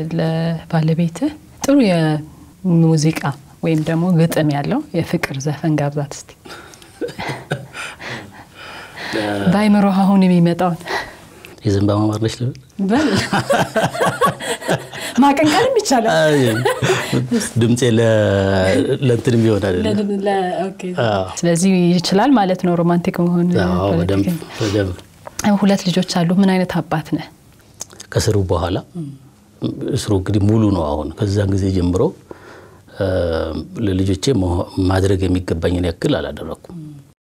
ለባለቤትህ ጥሩ የሙዚቃ ወይም ደግሞ ግጥም ያለው የፍቅር ዘፈን ጋብዛት እስቲ። በአይምሮ አሁን የሚመጣውን የዘንባባ ማር ነች ልበል? በል ማቀንቀንም ይቻላል። ድምፄ ለ- ለእንትንም ይሆናል። ስለዚህ ይችላል ማለት ነው ሮማንቲክ መሆን። አዎ፣ በደንብ በደንብ ሁለት ልጆች አሉ። ምን አይነት አባት ነህ? ከስሩ በኋላ እስሩ እንግዲህ ሙሉ ነው። አሁን ከዛን ጊዜ ጀምሮ እ፣ ለልጆቼ መሆ- ማድረግ የሚገባኝን ያክል አላደረኩም።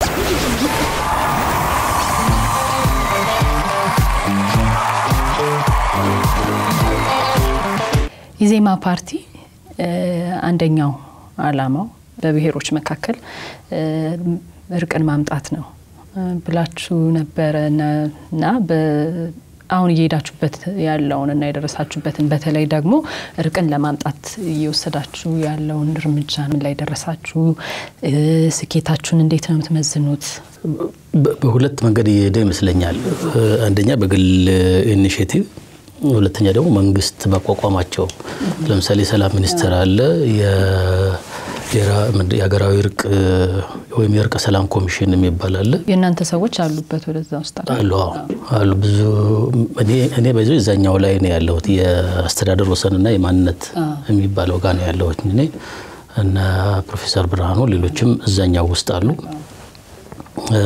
ኢዜማ ፓርቲ እ፣ አንደኛው አላማው በብሔሮች መካከል እ፣ እርቅን ማምጣት ነው እ፣ ብላችሁ ነበረ እና- እና በ- አሁን እየሄዳችሁበት ያለውን እና የደረሳችሁበትን በተለይ ደግሞ እርቅን ለማምጣት እየወሰዳችሁ ያለውን እርምጃ ምን ላይ ደረሳችሁ? እ፣ ስኬታችሁን እንዴት ነው የምትመዝኑት? በ- በሁለት መንገድ እየሄደ ይመስለኛል። እ፣ አንደኛ በግል ኢኒሽቲቭ፣ ሁለተኛ ደግሞ መንግስት ባቋቋማቸው ለምሳሌ ሰላም ሚኒስቴር አለ፣ የ- የራ- ምንድን- የሀገራዊ እርቅ እ፣ ወይም የእርቀ ሰላም ኮሚሽን የሚባል አለ የእናንተ ሰዎች አሉበት ወደዛ ውስጥ አለ? አሉ አዎ፣ አሉ ብዙ እኔ እኔ በዚ እዛኛው ላይ ነው ያለሁት የአስተዳደር ወሰንና የማንነት የሚባለው ጋር ነው ያለሁት እኔ እና ፕሮፌሰር ብርሃኑ ሌሎችም እዛኛው ውስጥ አሉ እ፣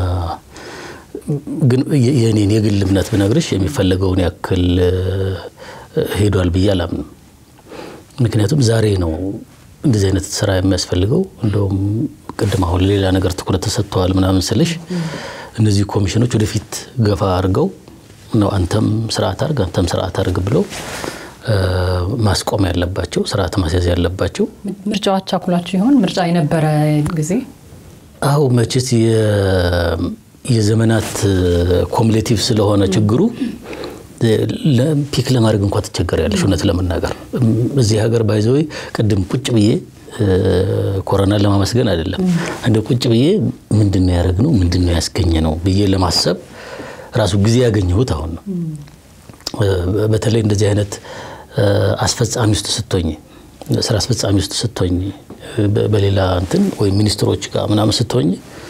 ግን የ- የእኔን የግል እምነት ብነግርሽ የሚፈለገውን ያክል እ፣ ሄዷል ብዬ አላምንም ምክንያቱም ዛሬ ነው እንደዚህ አይነት ስራ የሚያስፈልገው እንደውም ቅድም አሁን ሌላ ነገር ትኩረት ተሰጥተዋል ምናምን ስልሽ እነዚህ ኮሚሽኖች ወደፊት ገፋ አድርገው ነው አንተም ስርዓት አድርግ አንተም ስርዓት አድርግ ብለው እ፣ ማስቆም ያለባቸው ስርዓት ማስያዝ ያለባቸው ምርጫው አቻኩላችሁ ይሆን? ምርጫ የነበረ ጊዜ አው መቼስ የ- የዘመናት ኮሙሌቲቭ ስለሆነ ችግሩ ለ- ፒክ ለማድረግ እንኳ ትቸገሪያለሽ። እውነት ለመናገር እዚህ ሀገር ባይዘዌ ቅድም ቁጭ ብዬ እ፣ ኮሮናን ለማመስገን አይደለም እንደ ቁጭ ብዬ ምንድን ነው ያደረግነው ምንድን ነው ያስገኘ ነው ብዬ ለማሰብ ራሱ ጊዜ ያገኘሁት አሁን ነው። እ፣ በተለይ እንደዚህ አይነት እ፣ አስፈጻሚ ውስጥ ስትሆኝ ስራ አስፈጻሚ ውስጥ ስትሆኝ እ፣ በ- በሌላ እንትን ወይም ሚኒስትሮች ጋር ምናምን ስትሆኝ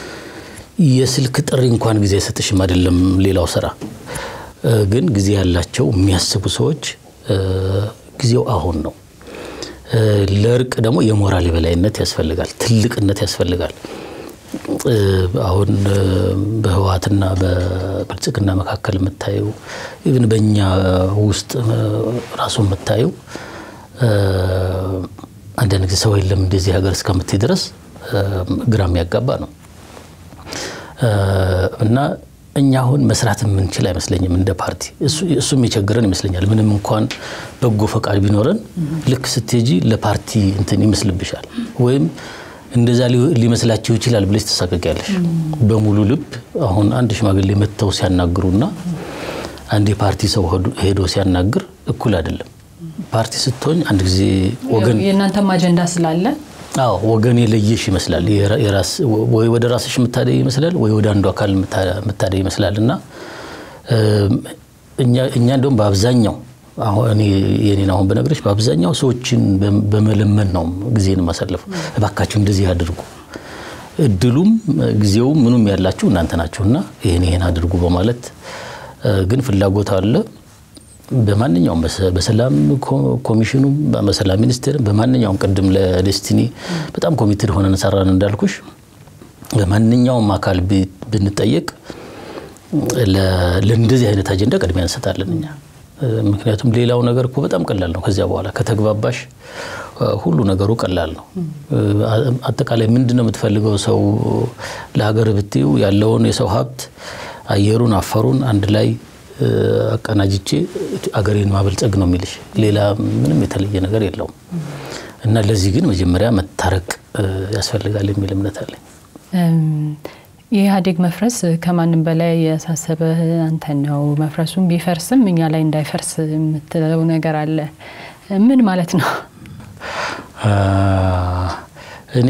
የስልክ ጥሪ እንኳን ጊዜ አይሰጥሽም አይደለም ሌላው ስራ እ፣ ግን ጊዜ ያላቸው የሚያስቡ ሰዎች እ፣ ጊዜው አሁን ነው። እ፣ ለእርቅ ደግሞ የሞራል የበላይነት ያስፈልጋል፣ ትልቅነት ያስፈልጋል። እ፣ አሁን እ፣ በህወሓትና በብልጽግና መካከል የምታየው ኢቭን በእኛ ውስጥ እ፣ ራሱ የምታየው እ፣ አንዳንድ ጊዜ ሰው የለም እንደዚህ ሀገር እስከምትይ ድረስ እ፣ ግራ የሚያጋባ ነው። እ፣ እና እኛ አሁን መስራት የምንችል አይመስለኝም እንደ ፓርቲ። እሱ- እሱም የቸገረን ይመስለኛል። ምንም እንኳን በጎ ፈቃድ ቢኖረን ልክ ስትሄጂ ለፓርቲ እንትን ይመስልብሻል ወይም እንደዛ ሊ- ሊመስላቸው ይችላል ብለሽ ትሳቀቂያለሽ። በሙሉ ልብ አሁን አንድ ሽማግሌ መጥተው ሲያናግሩና አንድ የፓርቲ ሰው ሄዶ- ሄዶ ሲያናግር እኩል አይደለም። ፓርቲ ስትሆኝ አንድ ጊዜ ወገን የእናንተም አጀንዳ ስላለ አዎ ወገን የለየሽ ይመስላል። የራ- የራስ ወይ ወደ ራስሽ የምታደይ ይመስላል፣ ወይ ወደ አንዱ አካል የምታ- የምታደይ ይመስላል። እና እም፣ እኛ እኛ እንደውም በአብዛኛው አሁን እኔ የኔን አሁን በነገሮች በአብዛኛው ሰዎችን በ- በመለመን ነው ጊዜን ማሳለፉ። እባካችሁ እንደዚህ አድርጉ፣ እድሉም ጊዜውም ምኑም ያላችሁ እናንተ ናችሁና ይህን ይህን አድርጉ በማለት እ፣ ግን ፍላጎት አለ በማንኛውም በሰ- በሰላም ኮ- ኮሚሽኑም በሰላም ሚኒስቴር በማንኛውም ቅድም ለዴስቲኒ በጣም ኮሚትድ ሆነን ሰራን እንዳልኩሽ በማንኛውም አካል ቢ- ብንጠየቅ ለ- ለእንደዚህ አይነት አጀንዳ ቅድሚያ እንሰጣለን እኛ። እ፣ ምክንያቱም ሌላው ነገር እኮ በጣም ቀላል ነው። ከዚያ በኋላ ከተግባባሽ እ፣ ሁሉ ነገሩ ቀላል ነው። እ፣ አ- አጠቃላይ ምንድን ነው የምትፈልገው ሰው ለሀገር ብትዩ ያለውን የሰው ሀብት አየሩን፣ አፈሩን አንድ ላይ እ፣ አቀናጅቼ አገሬን ማበልጸግ ነው የሚልሽ። ሌላ ምንም የተለየ ነገር የለውም። እና ለዚህ ግን መጀመሪያ መታረቅ እ፣ ያስፈልጋል የሚል እምነት አለኝ። እም፣ የኢህአዴግ መፍረስ ከማንም በላይ ያሳሰበህ አንተ ነው። መፍረሱም ቢፈርስም እኛ ላይ እንዳይፈርስ የምትለው ነገር አለ። ምን ማለት ነው? አ፣ እኔ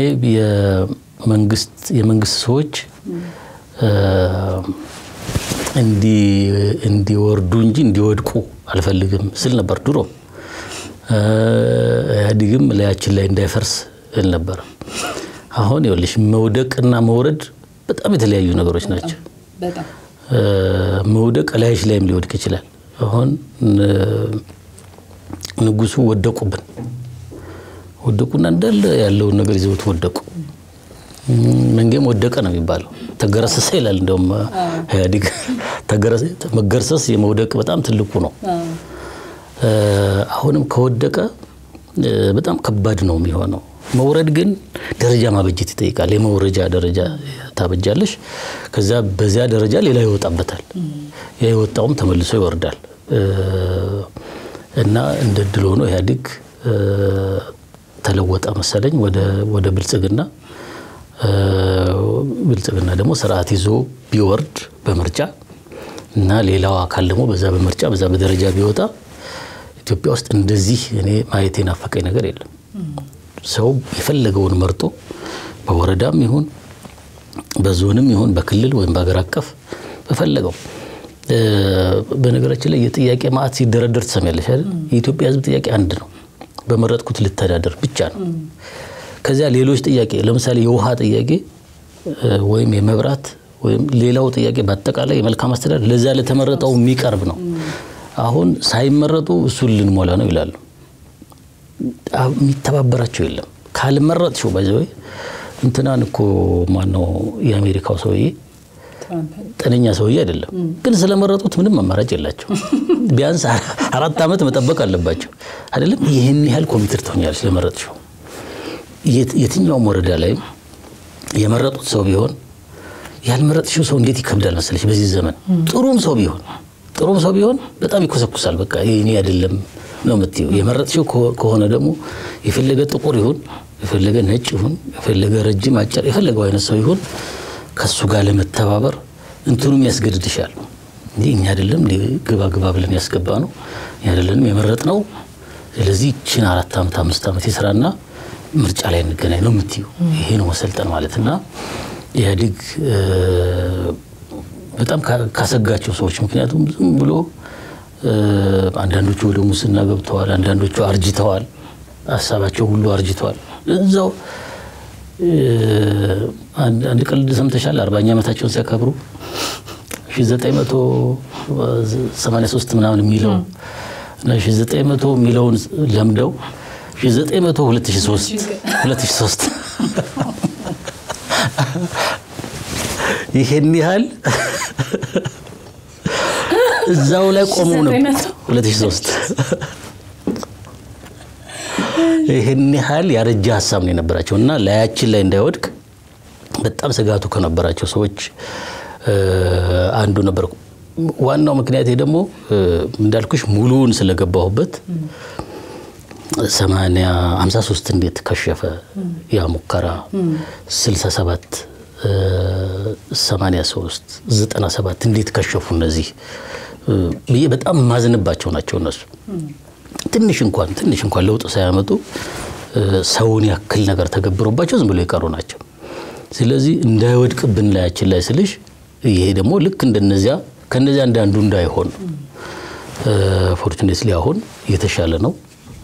የመንግስት የመንግስት ሰዎች እ፣ እንዲ- እንዲወርዱ እንጂ እንዲወድቁ አልፈልግም ስል ነበር ድሮ። ኢህአዴግም ላያችን ላይ እንዳይፈርስ እል ነበር። አሁን ይኸውልሽ መውደቅና መውረድ በጣም የተለያዩ ነገሮች ናቸው። መውደቅ ላይሽ ላይም ሊወድቅ ይችላል። አሁን ንጉሱ ወደቁብን ወደቁና እንዳለ ያለውን ነገር ይዘውት ወደቁ። መንጌም ወደቀ ነው የሚባለው። ተገረሰሰ ይላል። እንደውም ኢህአዴግ መገርሰስ የመውደቅ በጣም ትልቁ ነው። አሁንም ከወደቀ በጣም ከባድ ነው የሚሆነው። መውረድ ግን ደረጃ ማበጀት ይጠይቃል። የመውረጃ ደረጃ ታበጃለሽ። ከዛ በዚያ ደረጃ ሌላ ይወጣበታል። ያ የወጣውም ተመልሶ ይወርዳል እና እንደ ድል ሆኖ ኢህአዴግ ተለወጠ መሰለኝ ወደ ብልጽግና። ብልጽግና ደግሞ ስርዓት ይዞ ቢወርድ በምርጫ እና ሌላው አካል ደግሞ በዛ በምርጫ በዛ በደረጃ ቢወጣ ኢትዮጵያ ውስጥ እንደዚህ እኔ ማየት የናፈቀኝ ነገር የለም። ሰው የፈለገውን መርጦ በወረዳም ይሁን በዞንም ይሁን በክልል ወይም በሀገር አቀፍ በፈለገው በነገራችን ላይ የጥያቄ ማዕት ሲደረደር ትሰሚያለሽ አይደል? የኢትዮጵያ ሕዝብ ጥያቄ አንድ ነው። በመረጥኩት ልተዳደር ብቻ ነው። ከዚያ ሌሎች ጥያቄ ለምሳሌ የውሃ ጥያቄ ወይም የመብራት ወይም ሌላው ጥያቄ በአጠቃላይ የመልካም አስተዳደር ለዛ ለተመረጠው የሚቀርብ ነው። አሁን ሳይመረጡ እሱን ልንሞላ ነው ይላሉ። የሚተባበራቸው የለም። ካልመረጥሽው ባይዘወይ እንትናን እኮ ማነው የአሜሪካው ሰውዬ ጤነኛ ሰውዬ አይደለም፣ ግን ስለመረጡት ምንም አማራጭ የላቸው። ቢያንስ አራት ዓመት መጠበቅ አለባቸው አይደለም። ይህን ያህል ኮሚትር ትሆኛለች ስለመረጥሽው። የትኛውም ወረዳ ላይም የመረጡት ሰው ቢሆን ያልመረጥሽው ሰው እንዴት ይከብዳል መሰለሽ። በዚህ ዘመን ጥሩም ሰው ቢሆን ጥሩም ሰው ቢሆን በጣም ይኮሰኩሳል። በቃ እኔ አይደለም ነው የምትይው። የመረጥሽው ከሆነ ደግሞ የፈለገ ጥቁር ይሁን የፈለገ ነጭ ይሁን የፈለገ ረጅም አጭር የፈለገው አይነት ሰው ይሁን ከሱ ጋር ለመተባበር እንትኑም ያስገድድሻል። እንጂ እኛ አይደለም ግባ ግባ ብለን ያስገባ ነው እኛ አይደለንም የመረጥ ነው። ስለዚህ ይችን አራት ዓመት አምስት ዓመት የስራና ምርጫ ላይ እንገናኝ ነው የምትዩ። ይሄ ነው መሰልጠን ማለት እና ኢህአዴግ በጣም ካሰጋቸው ሰዎች ምክንያቱም ዝም ብሎ አንዳንዶቹ ወደ ሙስና ገብተዋል፣ አንዳንዶቹ አርጅተዋል፣ ሀሳባቸው ሁሉ አርጅተዋል። እዛው አንድ ቀልድ ሰምተሻል? አርባኛ ዓመታቸውን ሲያከብሩ 1983 ምናምን የሚለው እና 1900 የሚለውን ለምደው 1900 2003 2003 ይሄን ያህል እዛው ላይ ቆመው ነው 2003 ይህን ያህል ያረጀ ሀሳብ ነው የነበራቸው እና ላያችን ላይ እንዳይወድቅ በጣም ስጋቱ ከነበራቸው ሰዎች አንዱ ነበር። ዋናው ምክንያቴ ደግሞ እንዳልኩሽ ሙሉውን ስለገባሁበት ሰማንያ ሀምሳ ሶስት እንዴት ከሸፈ ያ ሙከራ ስልሳ ሰባት ሰማንያ ሶስት ዘጠና ሰባት እንዴት ከሸፉ እነዚህ ብዬ በጣም ማዝንባቸው ናቸው እነሱ ትንሽ እንኳን ትንሽ እንኳን ለውጥ ሳያመጡ ሰውን ያክል ነገር ተገብሮባቸው ዝም ብሎ የቀሩ ናቸው። ስለዚህ እንዳይወድቅብን ላያችን ላይ ስልሽ ይሄ ደግሞ ልክ እንደነዚያ ከነዚያ እንዳንዱ እንዳይሆን ፎርቹኔትሊ አሁን የተሻለ ነው።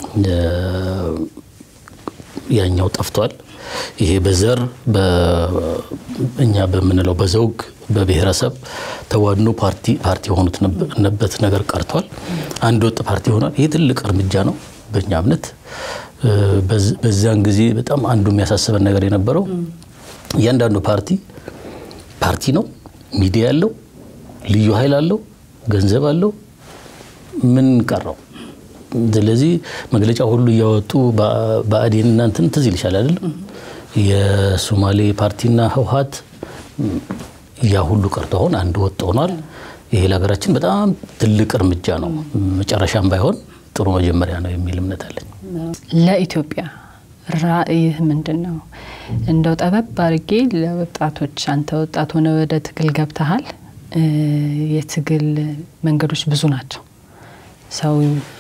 ያኛው ጠፍቷል። ይሄ በዘር እኛ በምንለው በዘውግ በብሔረሰብ ተዋድኖ ፓርቲ ፓርቲ የሆኑት ነበት ነገር ቀርቷል። አንድ ወጥ ፓርቲ ሆኗል። ይህ ትልቅ እርምጃ ነው በእኛ እምነት። በዚያን ጊዜ በጣም አንዱ የሚያሳስበን ነገር የነበረው እያንዳንዱ ፓርቲ ፓርቲ ነው፣ ሚዲያ አለው፣ ልዩ ኃይል አለው፣ ገንዘብ አለው። ምን ቀረው? ስለዚህ መግለጫ ሁሉ እያወጡ ብአዴን እናንትን ትዝ ይልሻል አይደል? የሶማሌ ፓርቲና ህወሀት ያ ሁሉ ቀርቶ አሁን አንድ ወጥ ሆኗል። ይሄ ለሀገራችን በጣም ትልቅ እርምጃ ነው። መጨረሻም ባይሆን ጥሩ መጀመሪያ ነው የሚል እምነት አለኝ። ለኢትዮጵያ ራዕይህ ምንድን ነው? እንደው ጠበብ አድርጌ ለወጣቶች አንተ ወጣት ሆነ ወደ ትግል ገብተሃል። የትግል መንገዶች ብዙ ናቸው። ሰው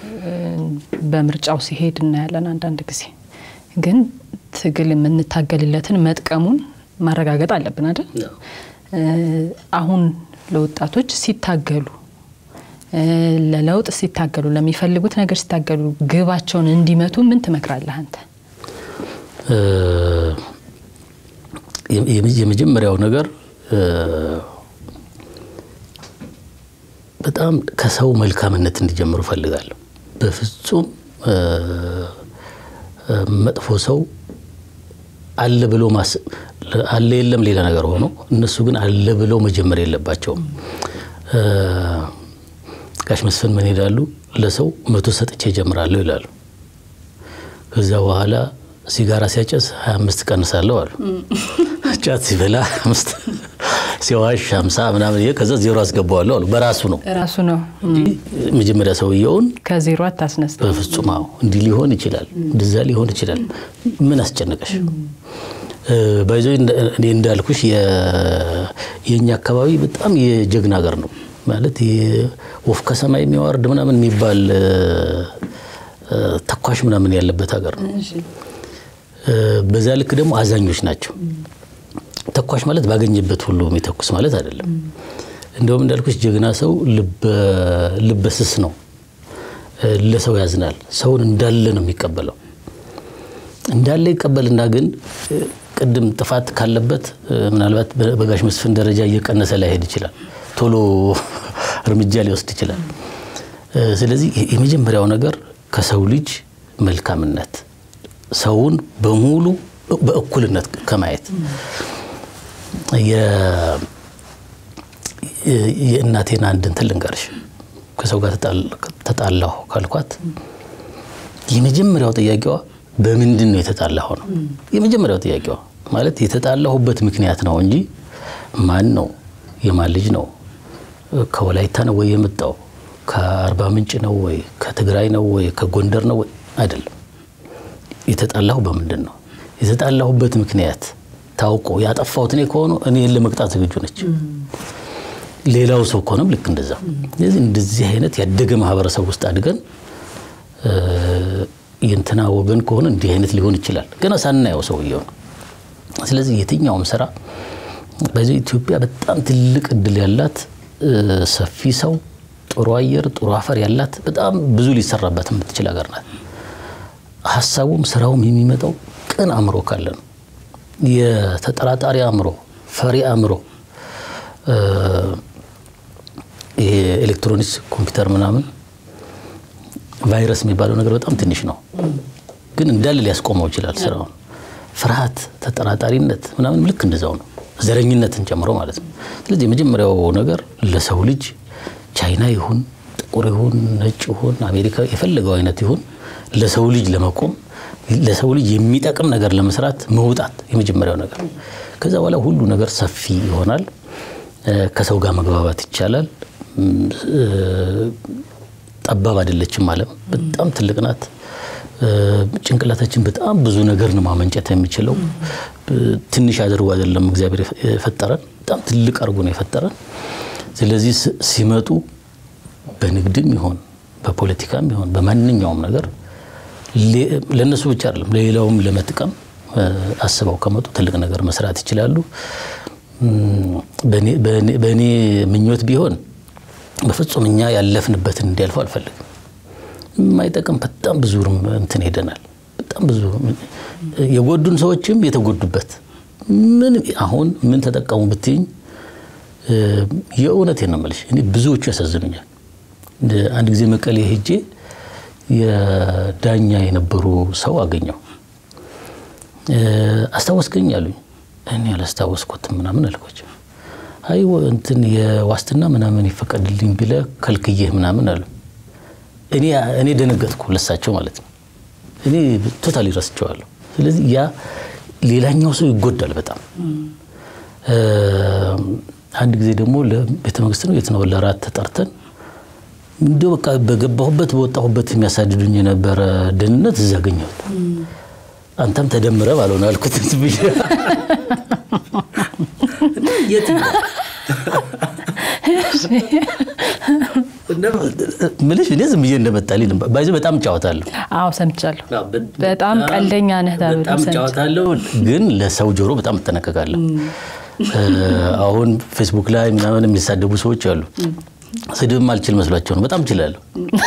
በምርጫው ሲሄድ እናያለን። አንዳንድ ጊዜ ግን ትግል የምንታገልለትን መጥቀሙን ማረጋገጥ አለብን አይደል? አሁን ለወጣቶች ሲታገሉ ለለውጥ ሲታገሉ ለሚፈልጉት ነገር ሲታገሉ ግባቸውን እንዲመቱ ምን ትመክራለህ አንተ? የመጀመሪያው ነገር በጣም ከሰው መልካምነት እንዲጀምሩ እፈልጋለሁ። በፍጹም መጥፎ ሰው አለ ብሎ አለ የለም ሌላ ነገር ሆኖ እነሱ ግን አለ ብለው መጀመር የለባቸውም። ጋሽ መስፍን ምን ይላሉ? ለሰው መቶ ሰጥቼ እጀምራለሁ ይላሉ። ከዚያ በኋላ ሲጋራ ሲያጨስ ሀያ አምስት ቀንሳለሁ አሉ። ጫት ሲበላ አምስት ሲዋሽ ሀምሳ ምናምን ከዛ ዜሮ አስገባዋለሁ አሉ። በራሱ ነው ራሱ ነው መጀመሪያ ሰውየውን ከዜሮ አታስነስ። በፍጹም አዎ፣ እንዲህ ሊሆን ይችላል፣ እንደዛ ሊሆን ይችላል። ምን አስጨነቀሽ? ባይዞ እኔ እንዳልኩሽ የእኛ አካባቢ በጣም የጀግና ሀገር ነው ማለት ወፍ ከሰማይ የሚያወርድ ምናምን የሚባል ተኳሽ ምናምን ያለበት ሀገር ነው። በዛ ልክ ደግሞ አዛኞች ናቸው። ተኳሽ ማለት ባገኘበት ሁሉ የሚተኩስ ማለት አይደለም። እንደውም እንዳልኩሽ ጀግና ሰው ልበስስ ነው፣ ለሰው ያዝናል። ሰውን እንዳለ ነው የሚቀበለው። እንዳለ ይቀበልና ግን ቅድም ጥፋት ካለበት ምናልባት በጋሽ መስፍን ደረጃ እየቀነሰ ላይሄድ ይችላል። ቶሎ እርምጃ ሊወስድ ይችላል። ስለዚህ የመጀመሪያው ነገር ከሰው ልጅ መልካምነት ሰውን በሙሉ በእኩልነት ከማየት የእናቴን አንድ እንትን ልንገርሽ። ከሰው ጋር ተጣላሁ ካልኳት የመጀመሪያው ጥያቄዋ በምንድን ነው የተጣላሁ ነው። የመጀመሪያው ጥያቄዋ ማለት የተጣላሁበት ምክንያት ነው እንጂ ማን ነው የማን ልጅ ነው ከወላይታ ነው ወይ የመጣው ከአርባ ምንጭ ነው ወይ ከትግራይ ነው ወይ ከጎንደር ነው ወይ አይደለም። የተጣላሁ በምንድን ነው የተጣላሁበት ምክንያት ታውቆ ያጠፋሁት እኔ ከሆኑ እኔን ለመቅጣት ዝግጁ ነች። ሌላው ሰው ከሆነም ልክ እንደዛ። ስለዚህ እንደዚህ አይነት ያደገ ማህበረሰብ ውስጥ አድገን የእንትና ወገን ከሆነ እንዲህ አይነት ሊሆን ይችላል ገና ሳናየው ሰውየው ነው። ስለዚህ የትኛውም ስራ በዚህ ኢትዮጵያ በጣም ትልቅ እድል ያላት ሰፊ ሰው፣ ጥሩ አየር፣ ጥሩ አፈር ያላት በጣም ብዙ ሊሰራበት የምትችል ሀገር ናት። ሀሳቡም ስራውም የሚመጣው ቅን አእምሮ ካለ ነው። የተጠራጣሪ አእምሮ፣ ፈሪ አእምሮ ይሄ ኤሌክትሮኒክስ ኮምፒውተር ምናምን ቫይረስ የሚባለው ነገር በጣም ትንሽ ነው፣ ግን እንዳለ ሊያስቆመው ይችላል ስራውን። ፍርሃት፣ ተጠራጣሪነት ምናምን ልክ እንደዛው ነው፣ ዘረኝነትን ጨምሮ ማለት ነው። ስለዚህ የመጀመሪያው ነገር ለሰው ልጅ ቻይና ይሁን ጥቁር ይሁን ነጭ ይሁን አሜሪካ የፈለገው አይነት ይሁን ለሰው ልጅ ለመቆም ለሰው ልጅ የሚጠቅም ነገር ለመስራት መውጣት የመጀመሪያው ነገር። ከዛ በኋላ ሁሉ ነገር ሰፊ ይሆናል። ከሰው ጋር መግባባት ይቻላል። ጠባብ አይደለችም ዓለም በጣም ትልቅ ናት። ጭንቅላታችን በጣም ብዙ ነገር ነው ማመንጨት የሚችለው። ትንሽ አድርጎ አይደለም እግዚአብሔር የፈጠረን፣ በጣም ትልቅ አድርጎ ነው የፈጠረን። ስለዚህ ሲመጡ በንግድም ይሆን በፖለቲካም ይሆን በማንኛውም ነገር ለእነሱ ብቻ አይደለም ለሌላውም ለመጥቀም አስበው ከመጡ ትልቅ ነገር መስራት ይችላሉ። በእኔ ምኞት ቢሆን በፍጹም እኛ ያለፍንበትን እንዲያልፉ አልፈልግም። የማይጠቅም በጣም ብዙ እንትን ሄደናል። በጣም ብዙ የጎዱን ሰዎችም የተጎዱበት ምን አሁን ምን ተጠቀሙ ብትይኝ የእውነቴን ነው የምልሽ። እኔ ብዙዎቹ ያሳዝኑኛል። አንድ ጊዜ መቀሌ ሄጄ የዳኛ የነበሩ ሰው አገኘው። አስታወስከኝ አሉኝ። እኔ አላስታወስኩትም ምናምን አልኳቸው። አይ እንትን የዋስትና ምናምን ይፈቀድልኝ ብለህ ከልክዬህ ምናምን አሉ። እኔ ደነገጥኩ፣ ለሳቸው ማለት ነው። እኔ ቶታሊ ረስቸዋለሁ። ስለዚህ ያ ሌላኛው ሰው ይጎዳል በጣም። አንድ ጊዜ ደግሞ ለቤተ መንግስት ነው የት ነው ለራት ተጠርተን እንዲሁ በቃ በገባሁበት በወጣሁበት የሚያሳድዱኝ የነበረ ደህንነት እዛ አገኘሁት። አንተም ተደምረ ባልሆነ አልኩት ብዬ ምልሽ እኔ ዝም ብዬ እንደመጣልኝ ባይዘ በጣም እጫወታለሁ። አዎ ሰምቻለሁ። በጣም ቀልደኛ ነህ ተብሎ በጣም እጫወታለሁ፣ ግን ለሰው ጆሮ በጣም እጠነቀቃለሁ። አሁን ፌስቡክ ላይ ምናምን የሚሳደቡ ሰዎች አሉ። ስድብም አልችል መስሏቸው ነው። በጣም እችላለሁ።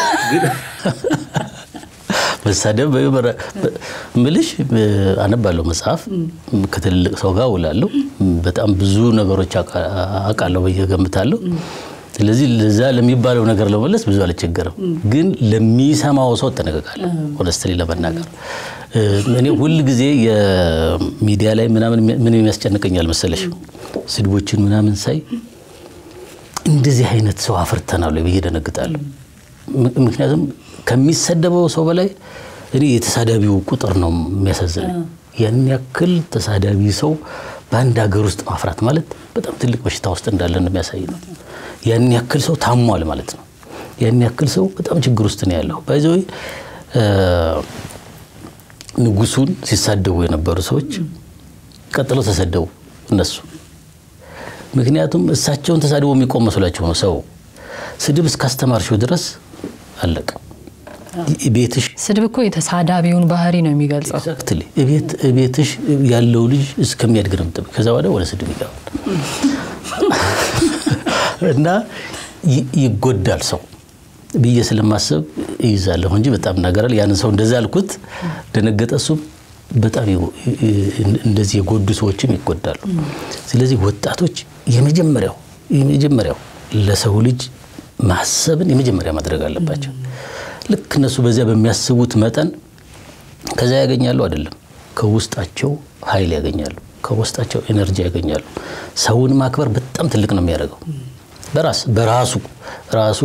መሳደብ ምልሽ አነባለሁ መጽሐፍ ከትልልቅ ሰው ጋር ውላለሁ። በጣም ብዙ ነገሮች አውቃለሁ ብዬ እገምታለሁ። ስለዚህ ለዛ ለሚባለው ነገር ለመመለስ ብዙ አልቸገርም፣ ግን ለሚሰማው ሰው እጠነቀቃለሁ። ሆነስትሊ ለመናገር እኔ ሁል ጊዜ የሚዲያ ላይ ምናምን ምን የሚያስጨንቀኛል መሰለሽ ስድቦችን ምናምን ሳይ እንደዚህ አይነት ሰው አፍርተናል ብዬ ደነግጣለሁ። ምክንያቱም ከሚሰደበው ሰው በላይ እኔ የተሳዳቢው ቁጥር ነው የሚያሳዝነኝ። ያን ያክል ተሳዳቢ ሰው በአንድ ሀገር ውስጥ ማፍራት ማለት በጣም ትልቅ በሽታ ውስጥ እንዳለን የሚያሳይ ነው። ያን ያክል ሰው ታሟል ማለት ነው። ያን ያክል ሰው በጣም ችግር ውስጥ ነው ያለው። ባይዘዌ ንጉሱን ሲሳደቡ የነበሩ ሰዎች ቀጥለው ተሰደቡ እነሱ። ምክንያቱም እሳቸውን ተሳድቦ የሚቆም መስሏቸው ነው። ሰው ስድብ እስካስተማርሽው ድረስ አለቀ። ቤትሽ ስድብ እኮ የተሳዳቢውን ባህሪ ነው የሚገልጸው። ኤግዛክትሊ ቤትሽ ያለው ልጅ እስከሚያድግ ነው የምጠብቅ። ከዛ በኋላ ወደ ስድብ ይገባል እና ይጎዳል ሰው ብዬ ስለማሰብ ይይዛለሁ እንጂ በጣም እናገራል። ያንን ሰው እንደዛ አልኩት፣ ደነገጠ። እሱም በጣም እንደዚህ የጎዱ ሰዎችም ይጎዳሉ። ስለዚህ ወጣቶች የመጀመሪያው የመጀመሪያው ለሰው ልጅ ማሰብን የመጀመሪያ ማድረግ አለባቸው። ልክ እነሱ በዚያ በሚያስቡት መጠን ከዛ ያገኛሉ አይደለም፣ ከውስጣቸው ኃይል ያገኛሉ፣ ከውስጣቸው ኤነርጂ ያገኛሉ። ሰውን ማክበር በጣም ትልቅ ነው የሚያደርገው በራስ በራሱ ራሱ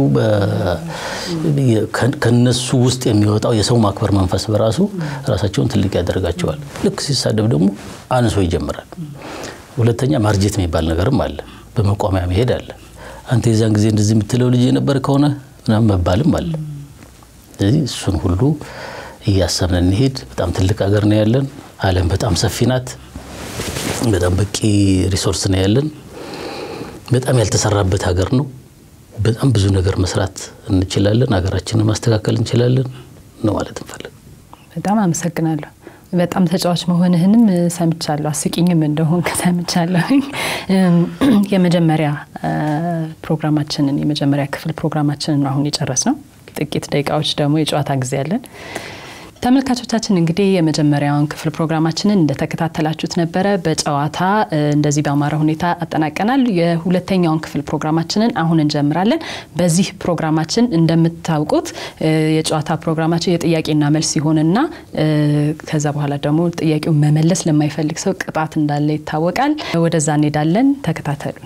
ከነሱ ውስጥ የሚወጣው የሰው ማክበር መንፈስ በራሱ ራሳቸውን ትልቅ ያደርጋቸዋል። ልክ ሲሳደብ ደግሞ አንሶ ይጀምራል። ሁለተኛ ማርጀት የሚባል ነገርም አለ፣ በመቋሚያ መሄድ አለ። አንተ የዛን ጊዜ እንደዚህ የምትለው ልጅ የነበር ከሆነ ምናምን መባልም አለ። ስለዚህ እሱን ሁሉ እያሰብን እንሄድ። በጣም ትልቅ ሀገር ነው ያለን። ዓለም በጣም ሰፊ ናት። በጣም በቂ ሪሶርስ ነው ያለን። በጣም ያልተሰራበት ሀገር ነው። በጣም ብዙ ነገር መስራት እንችላለን። ሀገራችንን ማስተካከል እንችላለን ነው ማለት እንፈልግ። በጣም አመሰግናለሁ። በጣም ተጫዋች መሆንህንም ሰምቻለሁ። አስቂኝም እንደሆን ሰምቻለሁ። የመጀመሪያ ፕሮግራማችንን የመጀመሪያ ክፍል ፕሮግራማችንን አሁን የጨረስ ነው። ጥቂት ደቂቃዎች ደግሞ የጨዋታ ጊዜ አለን። ተመልካቾቻችን እንግዲህ የመጀመሪያውን ክፍል ፕሮግራማችንን እንደተከታተላችሁት ነበረ። በጨዋታ እንደዚህ በአማረ ሁኔታ አጠናቀናል። የሁለተኛውን ክፍል ፕሮግራማችንን አሁን እንጀምራለን። በዚህ ፕሮግራማችን እንደምታውቁት የጨዋታ ፕሮግራማችን የጥያቄና መልስ ሲሆንና ከዛ በኋላ ደግሞ ጥያቄውን መመለስ ለማይፈልግ ሰው ቅጣት እንዳለ ይታወቃል። ወደዛ እንሄዳለን። ተከታተሉ።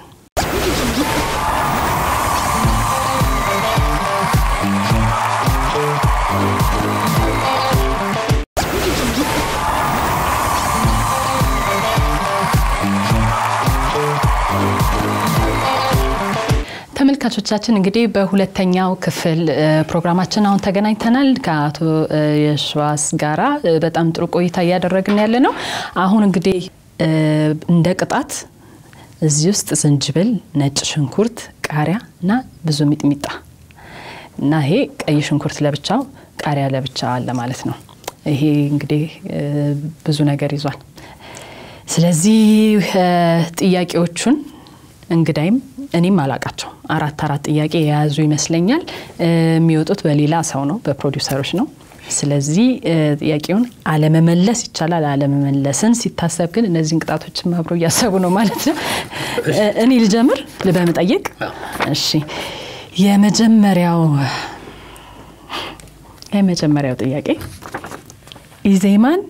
ተመልካቾቻችን እንግዲህ በሁለተኛው ክፍል ፕሮግራማችን አሁን ተገናኝተናል። ከአቶ የሸዋስ ጋራ በጣም ጥሩ ቆይታ እያደረግን ያለ ነው። አሁን እንግዲህ እንደ ቅጣት እዚህ ውስጥ ዝንጅብል፣ ነጭ ሽንኩርት፣ ቃሪያ እና ብዙ ሚጥሚጣ እና ይሄ ቀይ ሽንኩርት ለብቻው ቃሪያ ለብቻ አለ ማለት ነው። ይሄ እንግዲህ ብዙ ነገር ይዟል። ስለዚህ ጥያቄዎቹን እንግዳይም እኔም አላቃቸው አራት አራት ጥያቄ የያዙ ይመስለኛል። የሚወጡት በሌላ ሰው ነው፣ በፕሮዲውሰሮች ነው። ስለዚህ ጥያቄውን አለመመለስ ይቻላል። አለመመለስን ሲታሰብ ግን እነዚህን ቅጣቶችን አብሮ እያሰቡ ነው ማለት ነው። እኔ ልጀምር በመጠየቅ እሺ። የመጀመሪያው የመጀመሪያው ጥያቄ ኢዜማን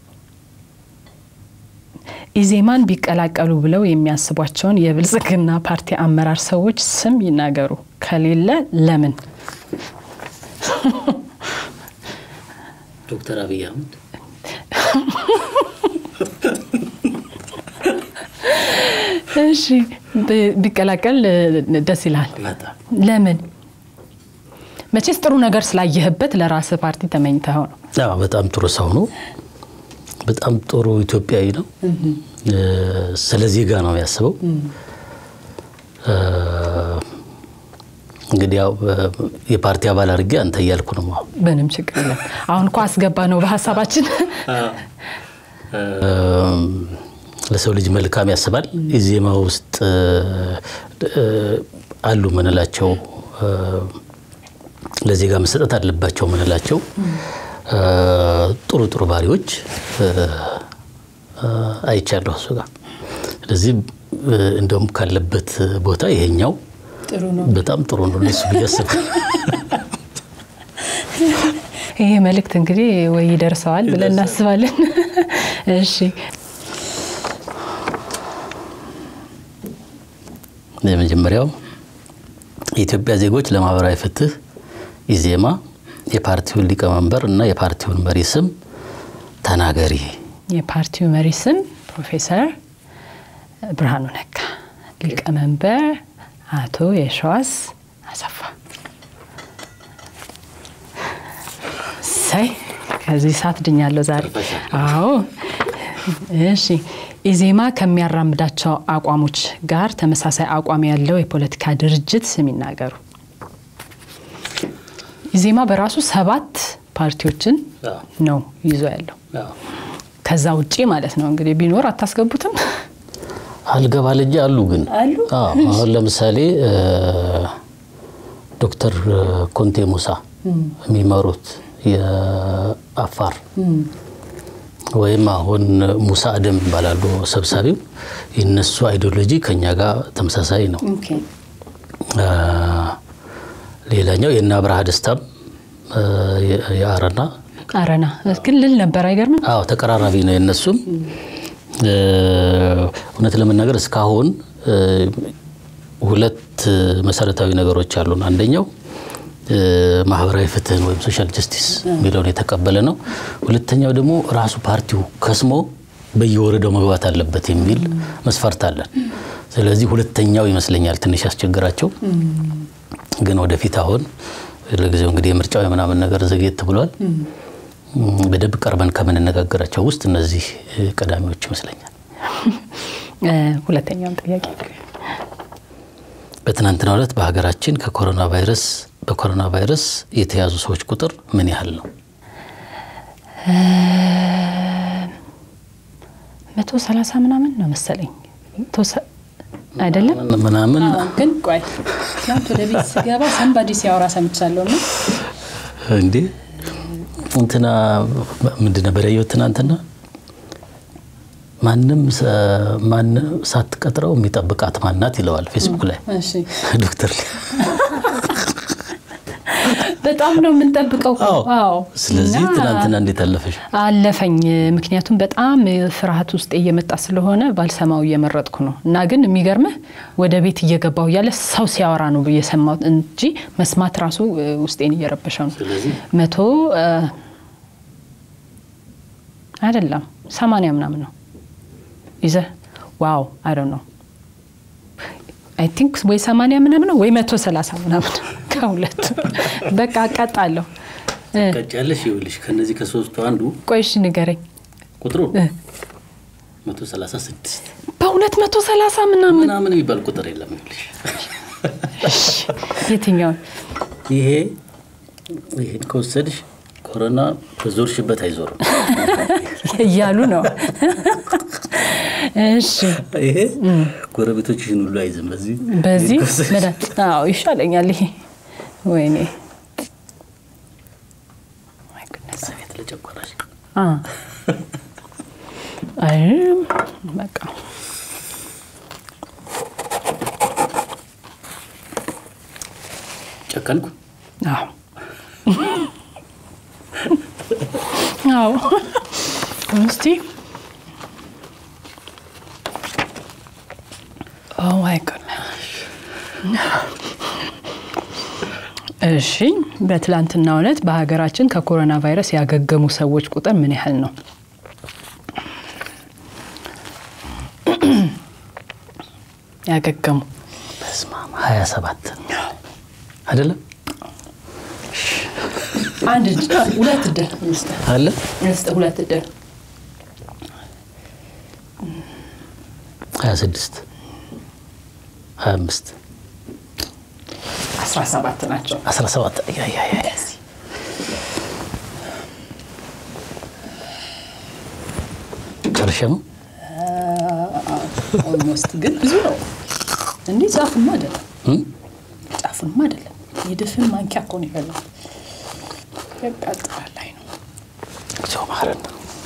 ኢዜማን ቢቀላቀሉ ብለው የሚያስቧቸውን የብልጽግና ፓርቲ አመራር ሰዎች ስም ይናገሩ፣ ከሌለ ለምን? ዶክተር አብይ አህመድ፣ እሺ ቢቀላቀል ደስ ይላል። ለምን? መቼስ ጥሩ ነገር ስላየህበት ለራስህ ፓርቲ ተመኝተኸው ነው። በጣም ጥሩ ሰው ነው። በጣም ጥሩ ኢትዮጵያዊ ነው። ስለ ዜጋ ነው የሚያስበው። እንግዲህ ያው የፓርቲ አባል አድርጌ አንተ እያልኩ ነው። ምንም ችግር የለም። አሁን እኮ አስገባ ነው በሀሳባችን። ለሰው ልጅ መልካም ያስባል። ኢዜማ ውስጥ አሉ ምንላቸው ለዜጋ መሰጠት አለባቸው ምንላቸው ጥሩ ጥሩ ባህሪዎች አይቻለሁ እሱ ጋር። ስለዚህ እንደውም ካለበት ቦታ ይሄኛው ጥሩ ነው። በጣም ጥሩ ነው ለሱ ብዬ አስባለሁ። ይሄ መልእክት እንግዲህ ወይ ይደርሰዋል ብለን እናስባለን። እሺ የመጀመሪያው የኢትዮጵያ ዜጎች ለማህበራዊ ፍትህ ኢዜማ የፓርቲውን ሊቀመንበር እና የፓርቲውን መሪ ስም ተናገሪ። የፓርቲው መሪ ስም ፕሮፌሰር ብርሃኑ ነጋ፣ ሊቀመንበር አቶ የሸዋስ አሰፋ። ሳይ ከዚህ ሰዓት ድኛለሁ ዛሬ። አዎ እሺ። ኢዜማ ከሚያራምዳቸው አቋሞች ጋር ተመሳሳይ አቋም ያለው የፖለቲካ ድርጅት ስም ይናገሩ። ኢዜማ በራሱ ሰባት ፓርቲዎችን ነው ይዞ ያለው። ከዛ ውጪ ማለት ነው እንግዲህ ቢኖር አታስገቡትም? አልገባ ልጅ አሉ ግን አሉ? አሁን ለምሳሌ ዶክተር ኮንቴ ሙሳ የሚመሩት የአፋር ወይም አሁን ሙሳ አደም ይባላሉ ሰብሳቢው። የነሱ አይዲዮሎጂ ከኛ ጋር ተመሳሳይ ነው። ሌላኛው የእነ አብርሃ ደስታም የአረና አረና ግን ልል ነበር አይገርምም? አዎ ተቀራራቢ ነው የነሱም። እውነት ለመናገር እስካሁን ሁለት መሰረታዊ ነገሮች አሉን። አንደኛው ማህበራዊ ፍትህን ወይም ሶሻል ጀስቲስ የሚለውን የተቀበለ ነው። ሁለተኛው ደግሞ ራሱ ፓርቲው ከስሞ በየወረዳው መግባት አለበት የሚል መስፈርት አለን። ስለዚህ ሁለተኛው ይመስለኛል ትንሽ ያስቸግራቸው። ግን ወደፊት አሁን ለጊዜው እንግዲህ የምርጫው የምናምን ነገር ዘግየት ብሏል። በደንብ ቀርበን ከምንነጋገራቸው ውስጥ እነዚህ ቀዳሚዎች ይመስለኛል። ሁለተኛውን ጥያቄ በትናንትናው ዕለት በሀገራችን ከኮሮና ቫይረስ በኮሮና ቫይረስ የተያዙ ሰዎች ቁጥር ምን ያህል ነው? መቶ ሰላሳ ምናምን ነው መሰለኝ አይደለም ምናምን ግን ቆይ ትናንት ወደ ቤት ስገባ ሰንባዲ ሲያወራ ሰምቻለሁ እና እንዴ እንትና ምንድን ነበር ያየሁት ትናንትና ማንም ማንም ሳትቀጥረው የሚጠብቃት ማናት ይለዋል ፌስቡክ ላይ ዶክተር በጣም ነው የምንጠብቀው። አዎ። ስለዚህ ትናንትና እንዴት አለፈሽ? አለፈኝ። ምክንያቱም በጣም ፍርሃት ውስጥ እየመጣ ስለሆነ ባልሰማው እየመረጥኩ ነው። እና ግን የሚገርምህ ወደ ቤት እየገባሁ እያለ ሰው ሲያወራ ነው የሰማሁት እንጂ መስማት ራሱ ውስጤን እየረበሸው ነው። መቶ አይደለም ሰማንያ ምናምን ነው ይዘህ ዋው አይ ነው አይ ቲንክ ወይ ሰማንያ ምናምን ነው ወይ መቶ ሰላሳ ምናምን ከሁለቱ በቃ አቃጣለሁ። ቀጫለሽ ይኸውልሽ፣ ከነዚህ ከሶስቱ አንዱ ቆይ እሺ ንገረኝ ቁጥሩ መቶ ሰላሳ ስድስት በእውነት መቶ ሰላሳ ምናምን ምናምን የሚባል ቁጥር የለም። ይኸውልሽ የትኛውን ይሄ ይሄን ከወሰድሽ ኮሮና በዞርሽበት አይዞርም እያሉ ነው። እሺ ይሄ ጎረቤቶችሽን ሁሉ አይዝም። በዚህ በዚህ አዎ ይሻለኛል። ይሄ ወይኔ ቤት ለጨጓራሽ አይ በቃ ጨከንኩ። አዎ አዎ እስቲ ኦ ማይ ጎድነስ እሺ በትላንትናው ዕለት በሀገራችን ከኮሮና ቫይረስ ያገገሙ ሰዎች ቁጥር ምን ያህል ነው? ያገገሙ በስመ አብ ሀያ ሰባት አይደለም አንድ ሁለት እድል አለ ሁለት እድል ሀያ ስድስት ሀያ አምስት አስራ ሰባት ናቸው። አስራ ሰባት ጨርሼ ነው ኦልሞስት ግን ብዙ ነው። እንዲህ ጫፉማ አይደለም ጫፉንማ አይደለም የድፍን ማንኪያ እኮ ነው የበላው። ያቃጥላል። አይ ነው ሰው ማረን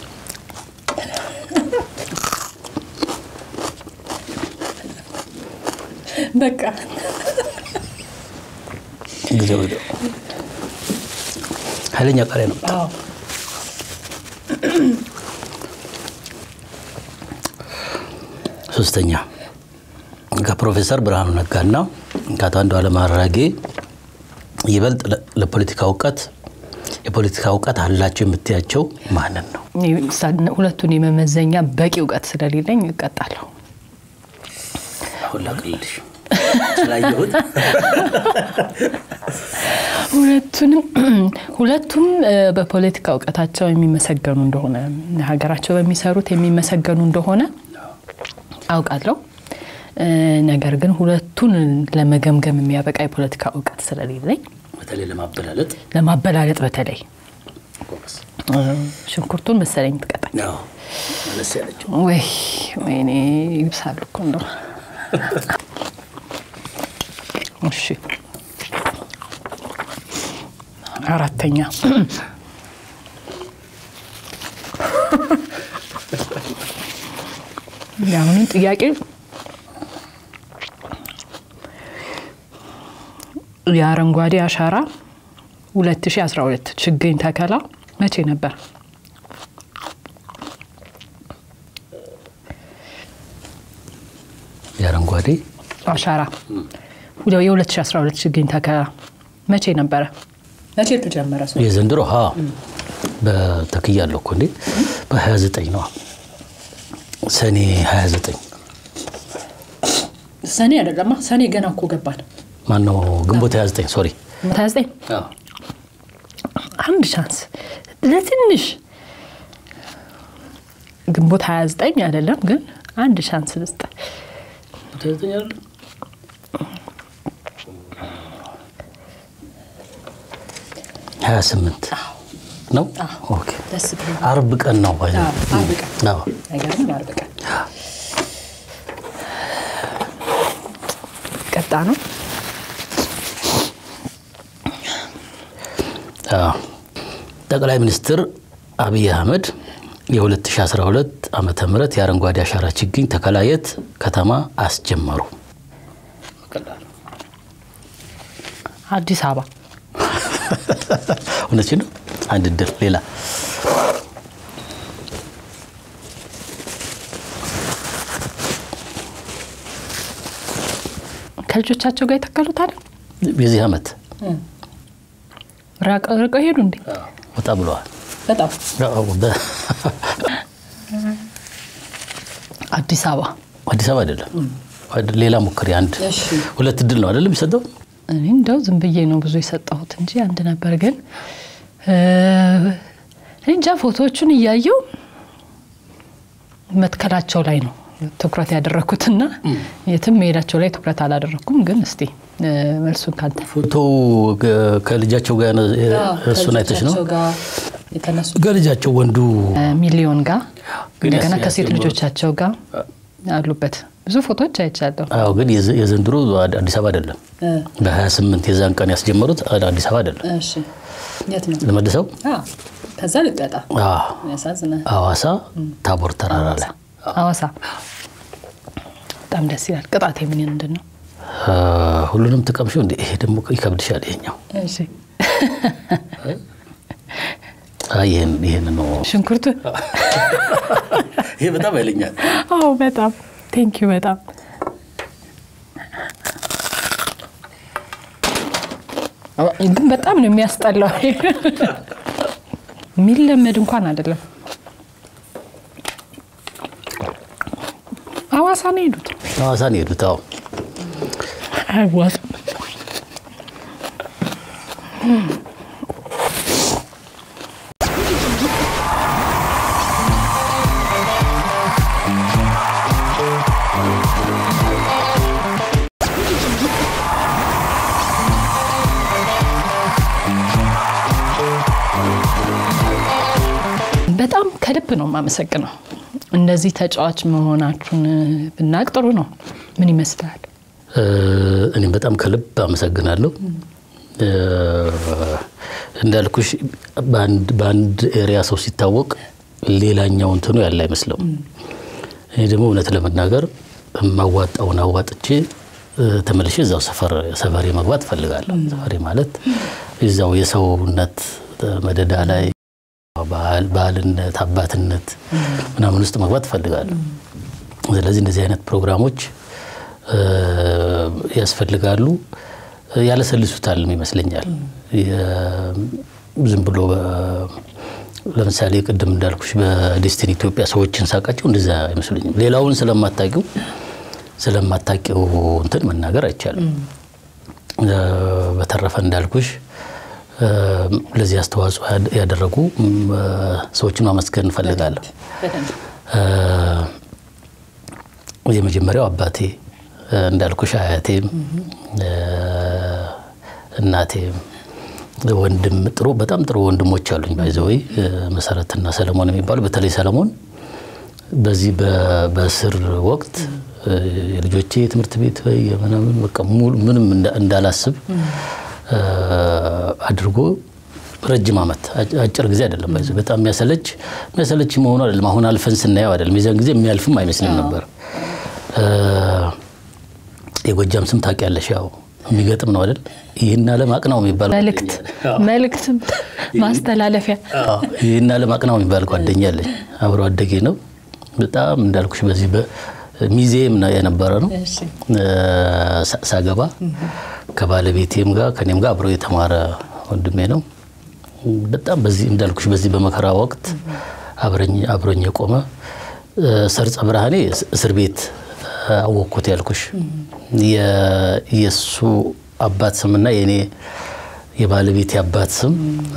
በቃ ጊዜ ወደ ኃይለኛ ቃሪያ ነው። አዎ ሶስተኛ ከፕሮፌሰር ብርሃኑ ነጋና ከአቶ አንዱዓለም አራጌ ይበልጥ ለ- ለፖለቲካ እውቀት የፖለቲካ እውቀት አላቸው የምትያቸው ማንን ነው? ሁለቱን የመመዘኛ በቂ እውቀት ስለሌለኝ እቀጣለሁ። አሁን ላቅልልሽ ስላየሁት ሁለቱንም ሁለቱም እ፣ በፖለቲካ እውቀታቸው የሚመሰገኑ እንደሆነ ሀገራቸው በሚሰሩት የሚመሰገኑ እንደሆነ አውቃለሁ። እ፣ ነገር ግን ሁለቱን ለመገምገም የሚያበቃ የፖለቲካ እውቀት ስለሌለኝ በተለይ ለማበላለጥ ለማበላለጥ በተለይ ጎበዝ። እ፣ ሽንኩርቱን መሰለኝ ትቀጣኝ አዎ፣ መለስ ያለችው ወይ ወይኔ ይብሳል እኮ እንደው እሺ አራተኛ የአሁኑን ጥያቄ የአረንጓዴ አሻራ 2012 ችግኝ ተከላ መቼ ነበር? የአረንጓዴ አሻራ ሁለ- የ2012 ችግኝ ተከላ መቼ ነበረ? መቼ ተጀመረ? ሰው የዘንድሮ ሀ በተክያለሁ እኮ እንዴ በ29 ነዋ ሰኔ 29 ሰኔ አይደለማ፣ ሰኔ ገና እኮ ገባን። ማነው ግንቦት 29 ሶሪ 29 አንድ ቻንስ ለትንሽ ግንቦት 29 አይደለም ግን አንድ ቻንስ ልስጥ። ሀያ ስምንት ነው። ኦኬ ደስ ብሎ አርብ ቀን ነው። ባይ ዘ ወይ። አዎ፣ አርብ ቀን። አዎ። አይገርምም? አርብ ቀን ቀጣ ነው። አዎ። ጠቅላይ ሚኒስትር አብይ አህመድ የ2012 ዓመተ ምህረት የአረንጓዴ አሻራ ችግኝ ተከላ የት ከተማ አስጀመሩ? አዲስ አበባ እውነት ነው። አንድ ድር ሌላ ከልጆቻቸው ጋር የተከሉት የዚህ ዓመት ርቀው ሄዱ እንዴ? ወጣ ብለዋል። በጣም አዎ፣ በ- አዲስ አበባ አዲስ አበባ አይደለም፣ ሌላ ሞክሪ። አንድ እሺ። ሁለት እድል ነው አይደለም የሚሰጠው? እኔ እንደው ዝም ብዬ ነው ብዙ የሰጠሁት እንጂ አንድ ነበር። ግን እ፣ እንጃ ፎቶዎቹን እያየው መትከላቸው ላይ ነው ትኩረት ያደረግኩትና የትም መሄዳቸው ላይ ትኩረት አላደረግኩም። ግን እስቲ እ፣ መልሱን ካንተ ፎቶ ገ- ከልጃቸው ጋር ነው፣ እሱን አይተሽ ነው? የተነሱ ከልጃቸው ወንዱ ሚሊዮን ጋር ግን እንደገና ያስ- ከሴት ያስጀመሩት- ልጆቻቸው ጋር አሉበት ብዙ ፎቶዎች አይቻለሁ። አዎ፣ ግን የዘ- የዘንድሮ አድ- አዲስ አበባ አይደለም። በ28 የዛን ቀን ያስጀመሩት አድ- አዲስ አበባ አይደለም። እሺ የት ነው? ለመልሰው ከዛ ልቀጣ አዎ፣ ያሳዝናል። ሐዋሳ ታቦር ተራራ ላይ ሐዋሳ በጣም ደስ ይላል። ቅጣቴ ምን ምንድን ነው? አ፣ ሁሉንም ትቀምሺው እንዴ? ይሄ ደግሞ ይከብድሻል። ይሄኛው እሺ አይ፣ ይሄን ይሄን ነው። ሽንኩርቱ ይሄ በጣም ያለኛል። አዎ በጣም ቴንኪዩ በጣም ግን በጣም ነው የሚያስጠላው። የሚለመድ እንኳን አይደለም። ሐዋሳ ነው የሄዱት። ሐዋሳ ነው የሄዱት። አዎ አይዋጥም። በጣም ከልብ ነው የማመሰግነው። እንደዚህ ተጫዋች መሆናችሁን ብናቅ ጥሩ ነው። ምን ይመስላል? እ፣ እኔም በጣም ከልብ አመሰግናለሁ። እንዳልኩሽ በአንድ ኤሪያ ሰው ሲታወቅ ሌላኛው እንትኑ ያለ አይመስለው። እኔ ደግሞ እውነት ለመናገር የማዋጣውን አዋጥቼ ተመልሼ እዛው ሰፈሬ መግባት እፈልጋለሁ። ሰፈሬ ማለት እዛው የሰውነት መደዳ ላይ ባህልነት፣ አባትነት ምናምን ውስጥ መግባት እፈልጋለሁ። ስለዚህ እንደዚህ አይነት ፕሮግራሞች ያስፈልጋሉ። ያለሰልሱታልም ይመስለኛል። ዝም ብሎ ለምሳሌ ቅድም እንዳልኩሽ በዴስቲኒ ኢትዮጵያ ሰዎችን ሳቃቸው እንደዛ አይመስሉኝም። ሌላውን ስለማታቂው ስለማታቂው እንትን መናገር አይቻልም። በተረፈ እንዳልኩሽ ለዚህ አስተዋጽኦ ያደረጉ ሰዎችን ማመስገን እንፈልጋለሁ። የመጀመሪያው አባቴ እንዳልኩሽ አያቴም እናቴም ወንድም ጥሩ በጣም ጥሩ ወንድሞች አሉኝ። ባይዘወይ መሰረትና ሰለሞን የሚባሉ በተለይ ሰለሞን በዚህ በእስር ወቅት የልጆቼ የትምህርት ቤት ወይ ምናምን በቃ ምንም እንዳላስብ አድርጎ ረጅም ዓመት አጭር ጊዜ አይደለም። ባይዘ በጣም የሚያሰለች የሚያሰለች መሆኑ አይደለም። አሁን አልፈን ስናየው አይደለም። የዚያን ጊዜ የሚያልፍም አይመስልም ነበር። የጎጃም ስም ታውቂያለሽ? ያው የሚገጥም ነው አይደል? ይህን ዓለም አቅናው የሚባል መልእክት መልእክት ማስተላለፊያ ይህን ዓለም አቅናው የሚባል ጓደኛ አለኝ። አብሮ አደጌ ነው። በጣም እንዳልኩሽ በዚህ ሚዜም የነበረ ነው። ሳገባ ከባለቤቴም ጋር ከኔም ጋር አብሮ የተማረ ወንድሜ ነው። በጣም በዚህ እንዳልኩሽ በዚህ በመከራ ወቅት አብሮኝ የቆመ ሰርጸ ብርሃኔ እስር ቤት አወቅኩት ያልኩሽ የእሱ አባት ስምና የእኔ የባለቤት አባት ስም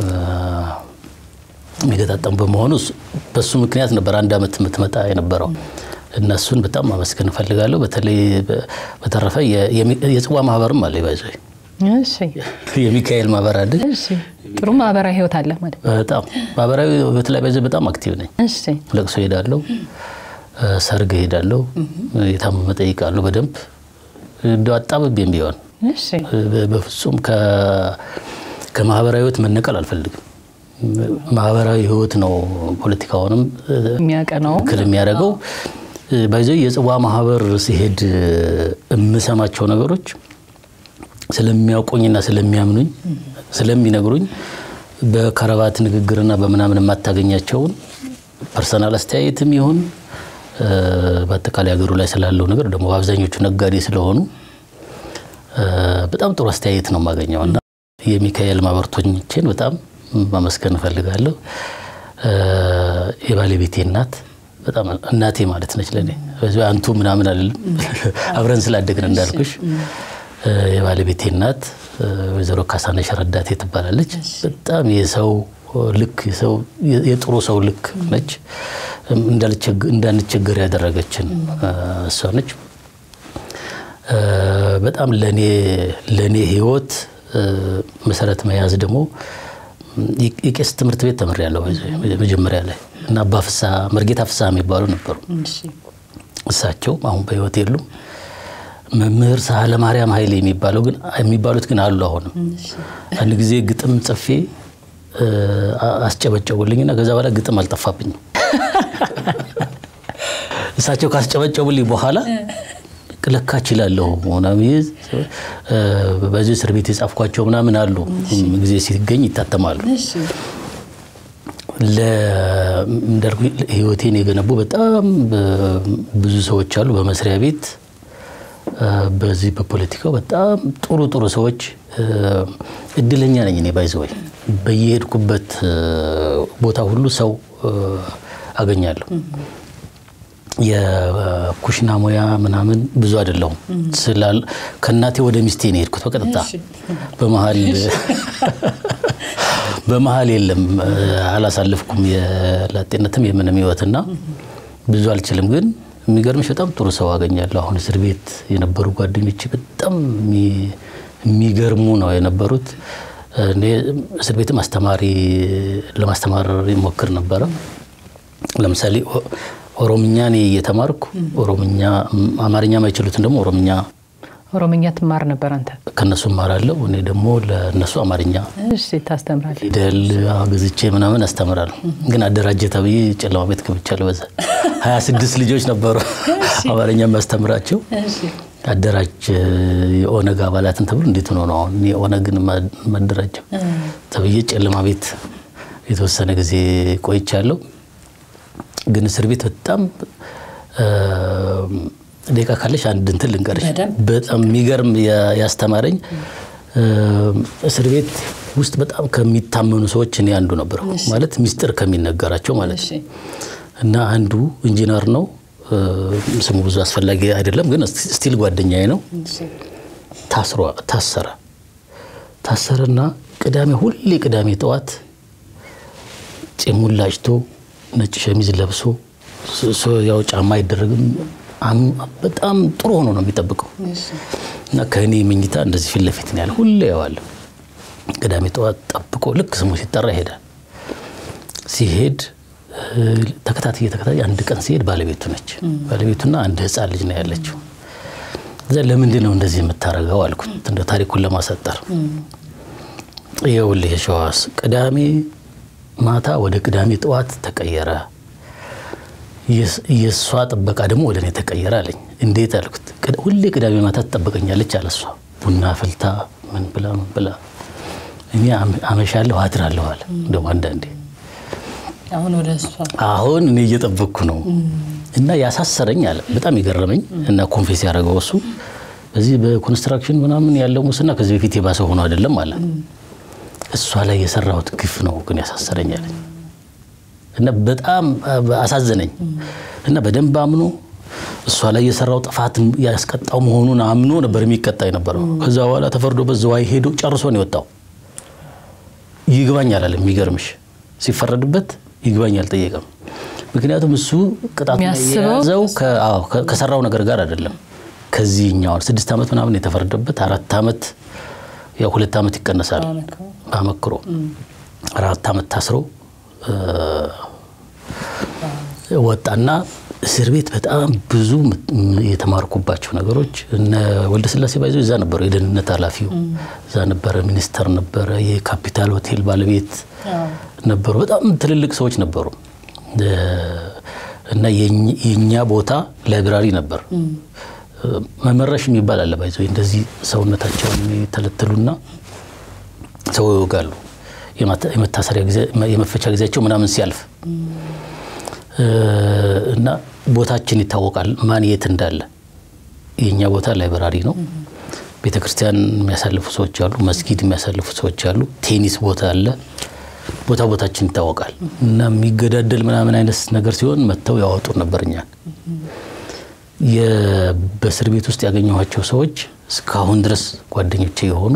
የሚገጣጠም በመሆኑ በሱ ምክንያት ነበር አንድ ዓመት የምትመጣ የነበረው። እነሱን በጣም ማመስገን እፈልጋለሁ። በተለይ በተረፈ የጽዋ ማህበርም አለ ይባዘ የሚካኤል ማህበር አለ። ጥሩ ማህበራዊ ህይወት አለ ማለት በጣም ማህበራዊ ህይወት ላይ በዚህ በጣም አክቲቭ ነኝ። ለቅሶ ሄዳለሁ፣ ሰርግ ሄዳለሁ፣ የታመመ ጠይቃለሁ። በደንብ እንደው አጣብቤም ቢሆን በፍጹም ከማህበራዊ ህይወት መነቀል አልፈልግም። ማህበራዊ ህይወት ነው ፖለቲካውንም የሚያቀናው ክል የሚያደርገው። ባይዘ የጽዋ ማህበር ሲሄድ የምሰማቸው ነገሮች ስለሚያውቁኝና ስለሚያምኑኝ ስለሚነግሩኝ በከረባት ንግግርና በምናምን የማታገኛቸውን ፐርሰናል አስተያየትም ይሁን በአጠቃላይ ሀገሩ ላይ ስላለው ነገር ደግሞ በአብዛኞቹ ነጋዴ ስለሆኑ በጣም ጥሩ አስተያየት ነው የማገኘው እና የሚካኤል ማህበርተኞችን በጣም ማመስገን እፈልጋለሁ። የባለቤቴ እናት በጣም እናቴ ማለት ነች ለእኔ። አንቱ ምናምን አይደለም አብረን ስላደግን እንዳልኩሽ። የባለቤቴ እናት ወይዘሮ ካሳነሽ ረዳቴ ትባላለች። በጣም የሰው ልክ የጥሩ ሰው ልክ ነች። እንዳንቸገር ያደረገችን እሷ ነች። በጣም ለእኔ ህይወት መሰረት መያዝ ደግሞ የቄስ ትምህርት ቤት ተምሬያለሁ መጀመሪያ ላይ እና አባ ፍስሐ መርጌታ ፍስሐ የሚባሉ ነበሩ። እሳቸው አሁን በህይወት የሉም። መምህር ሳህለ ማርያም ኃይሌ የሚባለው ግን የሚባሉት ግን አሉ። አሁንም አንድ ጊዜ ግጥም ጽፌ አስጨበጨቡልኝና ከዛ በኋላ ግጥም አልጠፋብኝም። እሳቸው ካስጨበጨቡልኝ በኋላ ለካ እችላለሁ ምናምን በዚህ እስር ቤት የጻፍኳቸው ምናምን አሉ። ጊዜ ሲገኝ ይታተማሉ። እንዳልኩ ህይወቴን የገነቡ በጣም ብዙ ሰዎች አሉ። በመስሪያ ቤት በዚህ በፖለቲካው በጣም ጥሩ ጥሩ ሰዎች እድለኛ ነኝ እኔ ባይዘወይ በየሄድኩበት ቦታ ሁሉ ሰው አገኛለሁ። የኩሽና ሙያ ምናምን ብዙ አይደለሁም ስላል ከእናቴ ወደ ሚስቴ ነው የሄድኩት በቀጥታ በመሀል በመሀል የለም አላሳልፍኩም የላጤነትም የምንም ህይወትና ብዙ አልችልም ግን የሚገርምሽ በጣም ጥሩ ሰው አገኛለሁ አሁን እስር ቤት የነበሩ ጓደኞች በጣም የሚገርሙ ነው የነበሩት እኔ እስር ቤትም አስተማሪ ለማስተማር ይሞክር ነበረ ለምሳሌ ኦሮምኛ እኔ እየተማርኩ ኦሮምኛ አማርኛ ማይችሉትን ደግሞ ኦሮምኛ ኦሮምኛ ትማር ነበር አንተ? ከእነሱ እማራለሁ። እኔ ደግሞ ለእነሱ አማርኛ እሺ ታስተምራለህ? ፊደል ገዝቼ ምናምን አስተምራለሁ። ግን አደራጀ ተብዬ ጨለማ ቤት ገብቻለሁ። በዛ ሀያ ስድስት ልጆች ነበሩ አማርኛ የሚያስተምራቸው አደራጅ የኦነግ አባላትን ተብሎ እንዴት ሆኖ ነው አሁን የኦነግን ማደራጀው ተብዬ ጨለማ ቤት የተወሰነ ጊዜ ቆይቻለሁ። ግን እስር ቤት በጣም ደቂቃ ካለሽ አንድ እንትን ልንገርሽ። በጣም የሚገርም ያስተማረኝ እስር ቤት ውስጥ በጣም ከሚታመኑ ሰዎች እኔ አንዱ ነበርኩ። ማለት ሚስጥር ከሚነገራቸው ማለት ነው። እና አንዱ ኢንጂነር ነው። ስሙ ብዙ አስፈላጊ አይደለም፣ ግን ስቲል ጓደኛዬ ነው። ታስሮ ታሰረ ታሰረና ቅዳሜ ሁሌ ቅዳሜ ጠዋት ጺሙን ላጭቶ ነጭ ሸሚዝ ለብሶ ያው ጫማ አይደረግም። በጣም ጥሩ ሆኖ ነው የሚጠብቀው እና ከእኔ መኝታ እንደዚህ ፊት ለፊት ነው ያለ። ሁሌ ያዋለሁ። ቅዳሜ ጠዋት ጠብቆ ልክ ስሙ ሲጠራ ይሄዳል። ሲሄድ ተከታትዬ ተከታትዬ አንድ ቀን ሲሄድ ባለቤቱ ነች። ባለቤቱና አንድ ሕፃን ልጅ ነው ያለችው። እዛ ለምንድን ነው እንደዚህ የምታደርገው አልኩት፣ እንደ ታሪኩን ለማሳጠር ይኸውልህ የሸዋስ ቅዳሜ ማታ ወደ ቅዳሜ ጠዋት ተቀየረ። የእሷ ጥበቃ ደግሞ ወደ እኔ ተቀየረ አለኝ። እንዴት አልኩት። ሁሌ ቅዳሜ ማታ ትጠብቀኛለች አለ እሷ ቡና ፍልታ ምን ብላ ምን ብላ እኔ አመሻለሁ አድራለሁ አለ። እንደውም አንዳንዴ አሁን እኔ እየጠበቅኩ ነው እና ያሳሰረኝ አለ። በጣም የገረመኝ እና ኮንፌስ ያደረገው እሱ በዚህ በኮንስትራክሽን ምናምን ያለው ሙስና ከዚህ በፊት የባሰ ሆኖ አይደለም አለ። እሷ ላይ የሰራሁት ግፍ ነው ግን ያሳሰረኝ አለኝ እና በጣም አሳዘነኝ እና በደንብ አምኖ እሷ ላይ የሰራው ጥፋት ያስቀጣው መሆኑን አምኖ ነበር የሚቀጣ የነበረው። ከዛ በኋላ ተፈርዶበት ዝዋይ ሄዶ ጨርሶ ነው የወጣው። ይግባኝ አላለም። የሚገርምሽ ሲፈረድበት ይግባኝ አልጠየቀም። ምክንያቱም እሱ ቅጣቱ የያዘው ከሰራው ነገር ጋር አይደለም። ከዚህኛውን ስድስት ዓመት ምናምን የተፈረደበት አራት ዓመት ያው ሁለት ዓመት ይቀነሳል አመክሮ አራት ዓመት ታስሮ ወጣና እስር ቤት በጣም ብዙ የተማርኩባቸው ነገሮች እነ ወልደ ስላሴ ባይዞ እዛ ነበሩ። የደህንነት ኃላፊው እዛ ነበረ፣ ሚኒስተር ነበረ፣ የካፒታል ሆቴል ባለቤት ነበሩ። በጣም ትልልቅ ሰዎች ነበሩ እና የእኛ ቦታ ላይብራሪ ነበር። መመረሽ የሚባል አለ ባይዞ እንደዚህ ሰውነታቸውን የተለተሉና ሰው ይወጋሉ የመታሰሪያ ጊዜ የመፈቻ ጊዜያቸው ምናምን ሲያልፍ እና ቦታችን ይታወቃል፣ ማን የት እንዳለ። የእኛ ቦታ ላይብራሪ ነው። ቤተ ክርስቲያን የሚያሳልፉ ሰዎች አሉ፣ መስጊድ የሚያሳልፉ ሰዎች አሉ፣ ቴኒስ ቦታ አለ። ቦታ ቦታችን ይታወቃል። እና የሚገዳደል ምናምን አይነት ነገር ሲሆን መጥተው ያወጡ ነበር እኛን። በእስር ቤት ውስጥ ያገኘኋቸው ሰዎች እስካሁን ድረስ ጓደኞቼ የሆኑ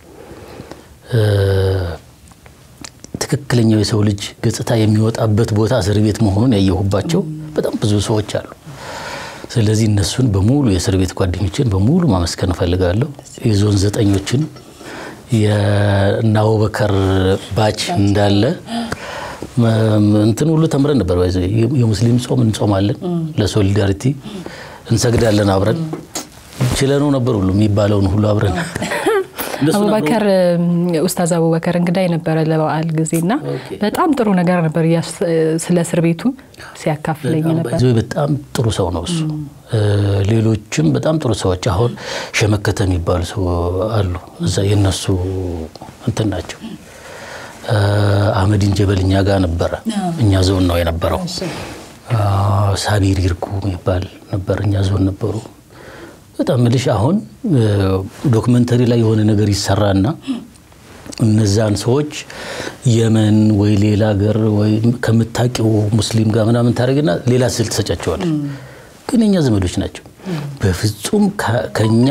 ትክክለኛው የሰው ልጅ ገጽታ የሚወጣበት ቦታ እስር ቤት መሆኑን ያየሁባቸው በጣም ብዙ ሰዎች አሉ። ስለዚህ እነሱን በሙሉ የእስር ቤት ጓደኞችን በሙሉ ማመስገን እፈልጋለሁ። የዞን ዘጠኞችን የእነ አቡበከር ባች እንዳለ እንትን ሁሉ ተምረን ነበር። የሙስሊም ጾም እንጾማለን፣ ለሶሊዳሪቲ እንሰግዳለን አብረን ችለነው ነበር ሁሉ የሚባለውን ሁሉ አብረን አቡበከር ኡስታዝ አቡበከር እንግዳ የነበረ ለበዓል ጊዜና በጣም ጥሩ ነገር ነበር ስለ እስር ቤቱ ሲያካፍለኝ ነበር። በጣም ጥሩ ሰው ነው እሱ። ሌሎችም በጣም ጥሩ ሰዎች አሁን ሸመከተ የሚባሉ ሰው አሉ። እዛ የነሱ እንትን ናቸው። አህመዲን ጀበል እኛ ጋር ነበረ። እኛ ዞን ነው የነበረው። ሳቢር ይርጉ የሚባል ነበር። እኛ ዞን ነበሩ። በጣም ምልሽ አሁን ዶክመንተሪ ላይ የሆነ ነገር ይሰራና እነዛን ሰዎች የመን ወይ ሌላ ሀገር ወይ ከምታውቂው ሙስሊም ጋር ምናምን ታደርግና ሌላ ስል ትሰጫቸዋል። ግን የኛ ዘመዶች ናቸው። በፍጹም ከኛ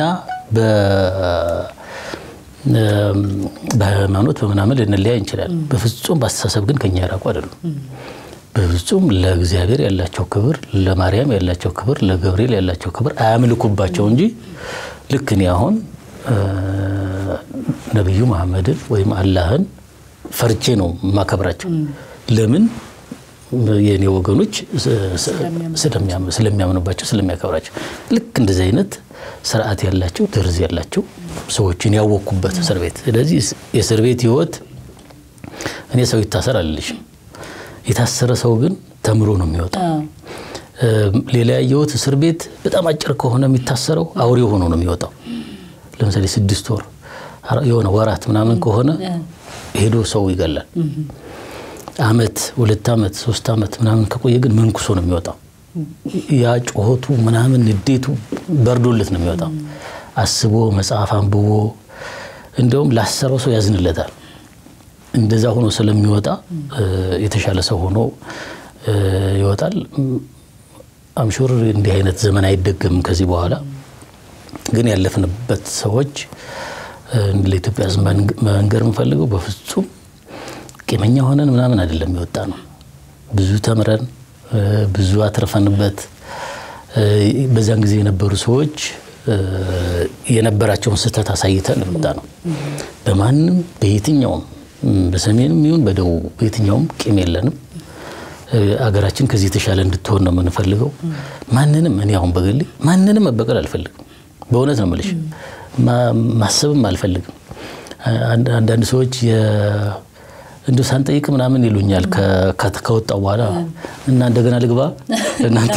በሃይማኖት በምናምን ልንለያይ እንችላለን። በፍጹም በአስተሳሰብ ግን ከኛ የራቁ አይደሉም። በፍጹም ለእግዚአብሔር ያላቸው ክብር፣ ለማርያም ያላቸው ክብር፣ ለገብርኤል ያላቸው ክብር አያምልኩባቸው እንጂ ልክ እኔ አሁን ነቢዩ መሐመድን ወይም አላህን ፈርቼ ነው የማከብራቸው። ለምን የእኔ ወገኖች ስለሚያምኑባቸው ስለሚያከብራቸው። ልክ እንደዚህ አይነት ስርዓት ያላቸው ደርዝ ያላቸው ሰዎችን ያወቅኩበት እስር ቤት። ስለዚህ የእስር ቤት ህይወት እኔ ሰው ይታሰር አልልሽም። የታሰረ ሰው ግን ተምሮ ነው የሚወጣው። ሌላ ያየሁት እስር ቤት በጣም አጭር ከሆነ የሚታሰረው አውሬ ሆኖ ነው የሚወጣው። ለምሳሌ ስድስት ወር የሆነ ወራት ምናምን ከሆነ ሄዶ ሰው ይገላል። አመት፣ ሁለት አመት፣ ሶስት አመት ምናምን ከቆየ ግን መንኩሶ ነው የሚወጣው። ያ ጮኸቱ ምናምን ንዴቱ በርዶለት ነው የሚወጣው። አስቦ መጽሐፍ አንብቦ እንደውም ላሰረው ሰው ያዝንለታል። እንደዛ ሆኖ ስለሚወጣ የተሻለ ሰው ሆኖ ይወጣል። አምሹር እንዲህ አይነት ዘመን አይደገምም ከዚህ በኋላ ግን ያለፍንበት ሰዎች ለኢትዮጵያ ሕዝብ መንገር የምፈልገው በፍጹም ቂመኛ ሆነን ምናምን አይደለም የወጣ ነው። ብዙ ተምረን ብዙ አትርፈንበት በዛን ጊዜ የነበሩ ሰዎች የነበራቸውን ስህተት አሳይተን የወጣ ነው። በማንም በየትኛውም በሰሜንም ይሁን በደቡብ በየትኛውም ቂም የለንም። አገራችን ከዚህ የተሻለ እንድትሆን ነው የምንፈልገው። ማንንም እኔ አሁን በግሌ ማንንም መበቀል አልፈልግም። በእውነት ነው የምልሽ፣ ማሰብም አልፈልግም። አንዳንድ ሰዎች እንዲሁ ሳንጠይቅ ምናምን ይሉኛል ከወጣው በኋላ እና እንደገና ልግባ እናንተ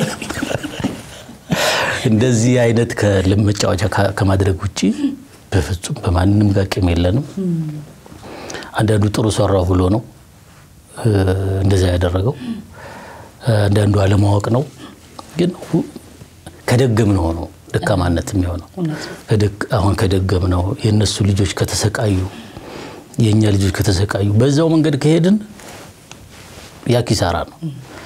እንደዚህ አይነት መጫወቻ ከማድረግ ውጭ በፍጹም በማንም ጋር ቂም የለንም። አንዳንዱ ጥሩ ሰራው ብሎ ነው እንደዚያ ያደረገው። አንዳንዱ አለማወቅ ነው። ግን ከደገም ነው ነው ደካማነት የሚሆነው። አሁን ከደገም ነው የእነሱ ልጆች ከተሰቃዩ፣ የእኛ ልጆች ከተሰቃዩ፣ በዛው መንገድ ከሄድን ያ ኪሳራ ነው።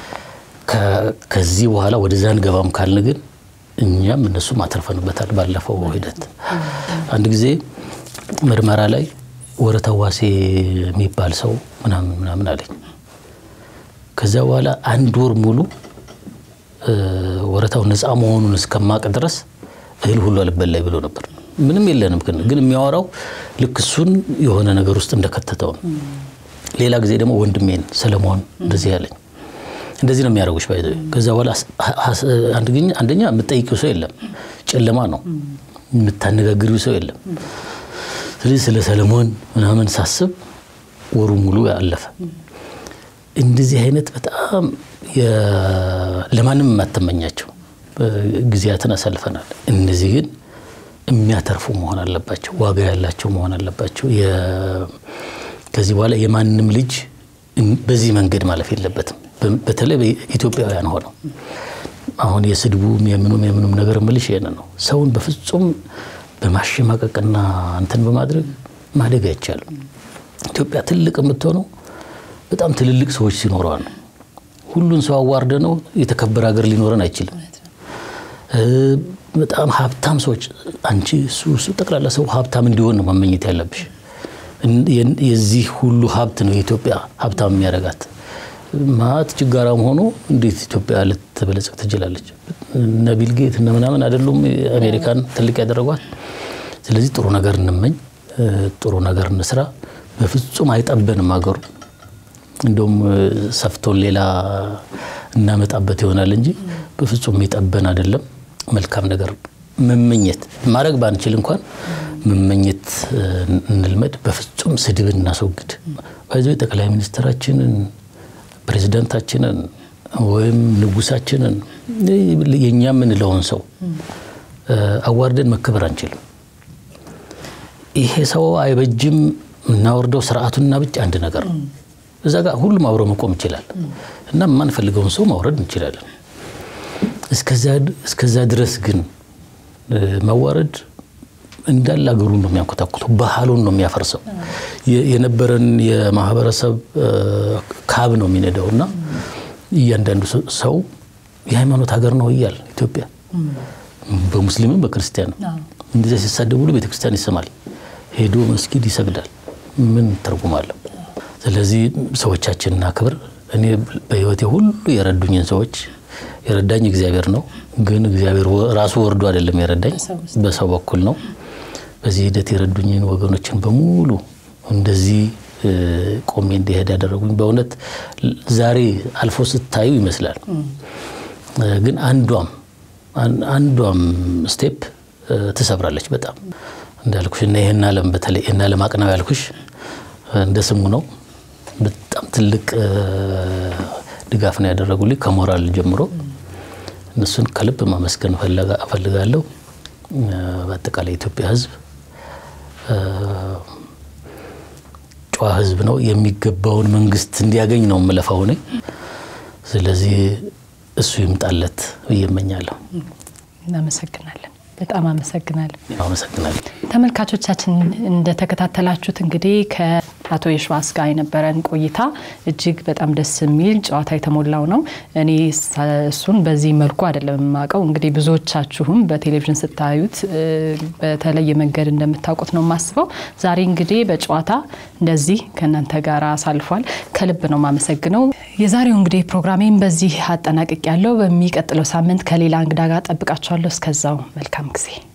ከዚህ በኋላ ወደዛ እንገባም ካልን ግን እኛም እነሱም አተርፈንበታል። ባለፈው ሂደት አንድ ጊዜ ምርመራ ላይ ወረታ ዋሴ የሚባል ሰው ምናምን ምናምን አለኝ። ከዚያ በኋላ አንድ ወር ሙሉ ወረታው ነፃ መሆኑን እስከማቅ ድረስ እህል ሁሉ አልበላይ ብሎ ነበር። ምንም የለንም ግን የሚያወራው ልክ እሱን የሆነ ነገር ውስጥ እንደከተተው ነው። ሌላ ጊዜ ደግሞ ወንድሜን ሰለሞን እንደዚህ ያለኝ እንደዚህ ነው የሚያደርጉሽ። ባይ ከዛ በኋላ አንደኛ የምትጠይቂው ሰው የለም፣ ጨለማ ነው። የምታነጋግሪው ሰው የለም። ስለዚህ ስለ ሰለሞን ምናምን ሳስብ ወሩ ሙሉ አለፈ። እንደዚህ አይነት በጣም ለማንም የማተመኛቸው ጊዜያትን አሳልፈናል። እነዚህ ግን የሚያተርፉ መሆን አለባቸው፣ ዋጋ ያላቸው መሆን አለባቸው። ከዚህ በኋላ የማንም ልጅ በዚህ መንገድ ማለፍ የለበትም። በተለይ ኢትዮጵያውያን ሆነው አሁን የስድቡም የምኑም የምኑም ነገር ምልሽ ይሄን ነው። ሰውን በፍጹም በማሸማቀቅና እንትን በማድረግ ማደግ አይቻልም። ኢትዮጵያ ትልቅ የምትሆነው በጣም ትልልቅ ሰዎች ሲኖረዋል ነው። ሁሉን ሰው አዋርደ ነው የተከበረ ሀገር ሊኖረን አይችልም። በጣም ሀብታም ሰዎች አንቺ እሱ እሱ ጠቅላላ ሰው ሀብታም እንዲሆን ነው መመኘት ያለብሽ። የዚህ ሁሉ ሀብት ነው የኢትዮጵያ ሀብታም የሚያደርጋት። ማት ችጋራም ሆኖ እንዴት ኢትዮጵያ ልትበለጽግ ትችላለች? እነ ቢል ጌት እነ ምናምን አይደሉም አሜሪካን ትልቅ ያደረጓት። ስለዚህ ጥሩ ነገር እንመኝ፣ ጥሩ ነገር እንስራ። በፍጹም አይጠበንም ሀገሩ። እንደውም ሰፍቶን ሌላ እናመጣበት ይሆናል እንጂ በፍጹም የሚጠበን አይደለም። መልካም ነገር መመኘት ማድረግ ባንችል እንኳን መመኘት እንልመድ። በፍጹም ስድብን እናስወግድ። ባይዞ ጠቅላይ ሚኒስትራችንን ፕሬዚዳንታችንን ወይም ንጉሳችንን የእኛ የምንለውን ሰው አዋርደን መከበር አንችልም። ይሄ ሰው አይበጅም እናወርደው ስርዓቱንና ብቻ አንድ ነገር ነው። እዛ ጋር ሁሉም አብሮ መቆም ይችላል እና የማንፈልገውን ሰው ማውረድ እንችላለን። እስከዛ ድረስ ግን መዋረድ እንዳለ አገሩን ነው የሚያንኮታኩተው፣ ባህሉን ነው የሚያፈርሰው፣ የነበረን የማህበረሰብ ካብ ነው የሚነዳው እና እያንዳንዱ ሰው የሃይማኖት ሀገር ነው እያል ኢትዮጵያ በሙስሊምም በክርስቲያንም እንደዚያ ሲሳደብ ሁሉ ቤተክርስቲያን ይሰማል፣ ሄዶ መስጊድ ይሰግዳል። ምን ትርጉም አለው? ስለዚህ ሰዎቻችንን አክብር። እኔ በህይወቴ ሁሉ የረዱኝን ሰዎች የረዳኝ እግዚአብሔር ነው። ግን እግዚአብሔር ራሱ ወርዶ አይደለም የረዳኝ፣ በሰው በኩል ነው። በዚህ ሂደት የረዱኝን ወገኖችን በሙሉ እንደዚህ ቆሜ እንዲሄድ ያደረጉኝ በእውነት ዛሬ አልፎ ስታዩ ይመስላል። ግን አንዷም አንዷም ስቴፕ ትሰብራለች በጣም እንዳልኩሽ እና ይህን ዓለም በተለይ ይህን ዓለም አቅናው ያልኩሽ እንደ ስሙ ነው። በጣም ትልቅ ድጋፍ ነው ያደረጉልኝ ከሞራል ጀምሮ እነሱን ከልብ ማመስገን እፈልጋለሁ። በአጠቃላይ የኢትዮጵያ ሕዝብ ጨዋ ሕዝብ ነው። የሚገባውን መንግስት እንዲያገኝ ነው የምለፋው ነኝ። ስለዚህ እሱ ይምጣለት ብዬ እመኛለሁ። እናመሰግናለን። በጣም አመሰግናለሁ። አመሰግናለሁ። ተመልካቾቻችን እንደተከታተላችሁት እንግዲህ ከአቶ የሸዋስ ጋር የነበረን ቆይታ እጅግ በጣም ደስ የሚል ጨዋታ የተሞላው ነው። እኔ እሱን በዚህ መልኩ አይደለም የማውቀው። እንግዲህ ብዙዎቻችሁም በቴሌቪዥን ስታዩት በተለየ መንገድ እንደምታውቁት ነው የማስበው። ዛሬ እንግዲህ በጨዋታ እንደዚህ ከእናንተ ጋር አሳልፏል። ከልብ ነው የማመሰግነው። የዛሬው እንግዲህ ፕሮግራሜን በዚህ አጠናቅቅ ያለው በሚቀጥለው ሳምንት ከሌላ እንግዳ ጋር ጠብቃችኋለሁ። እስከዛው መልካም ጊዜ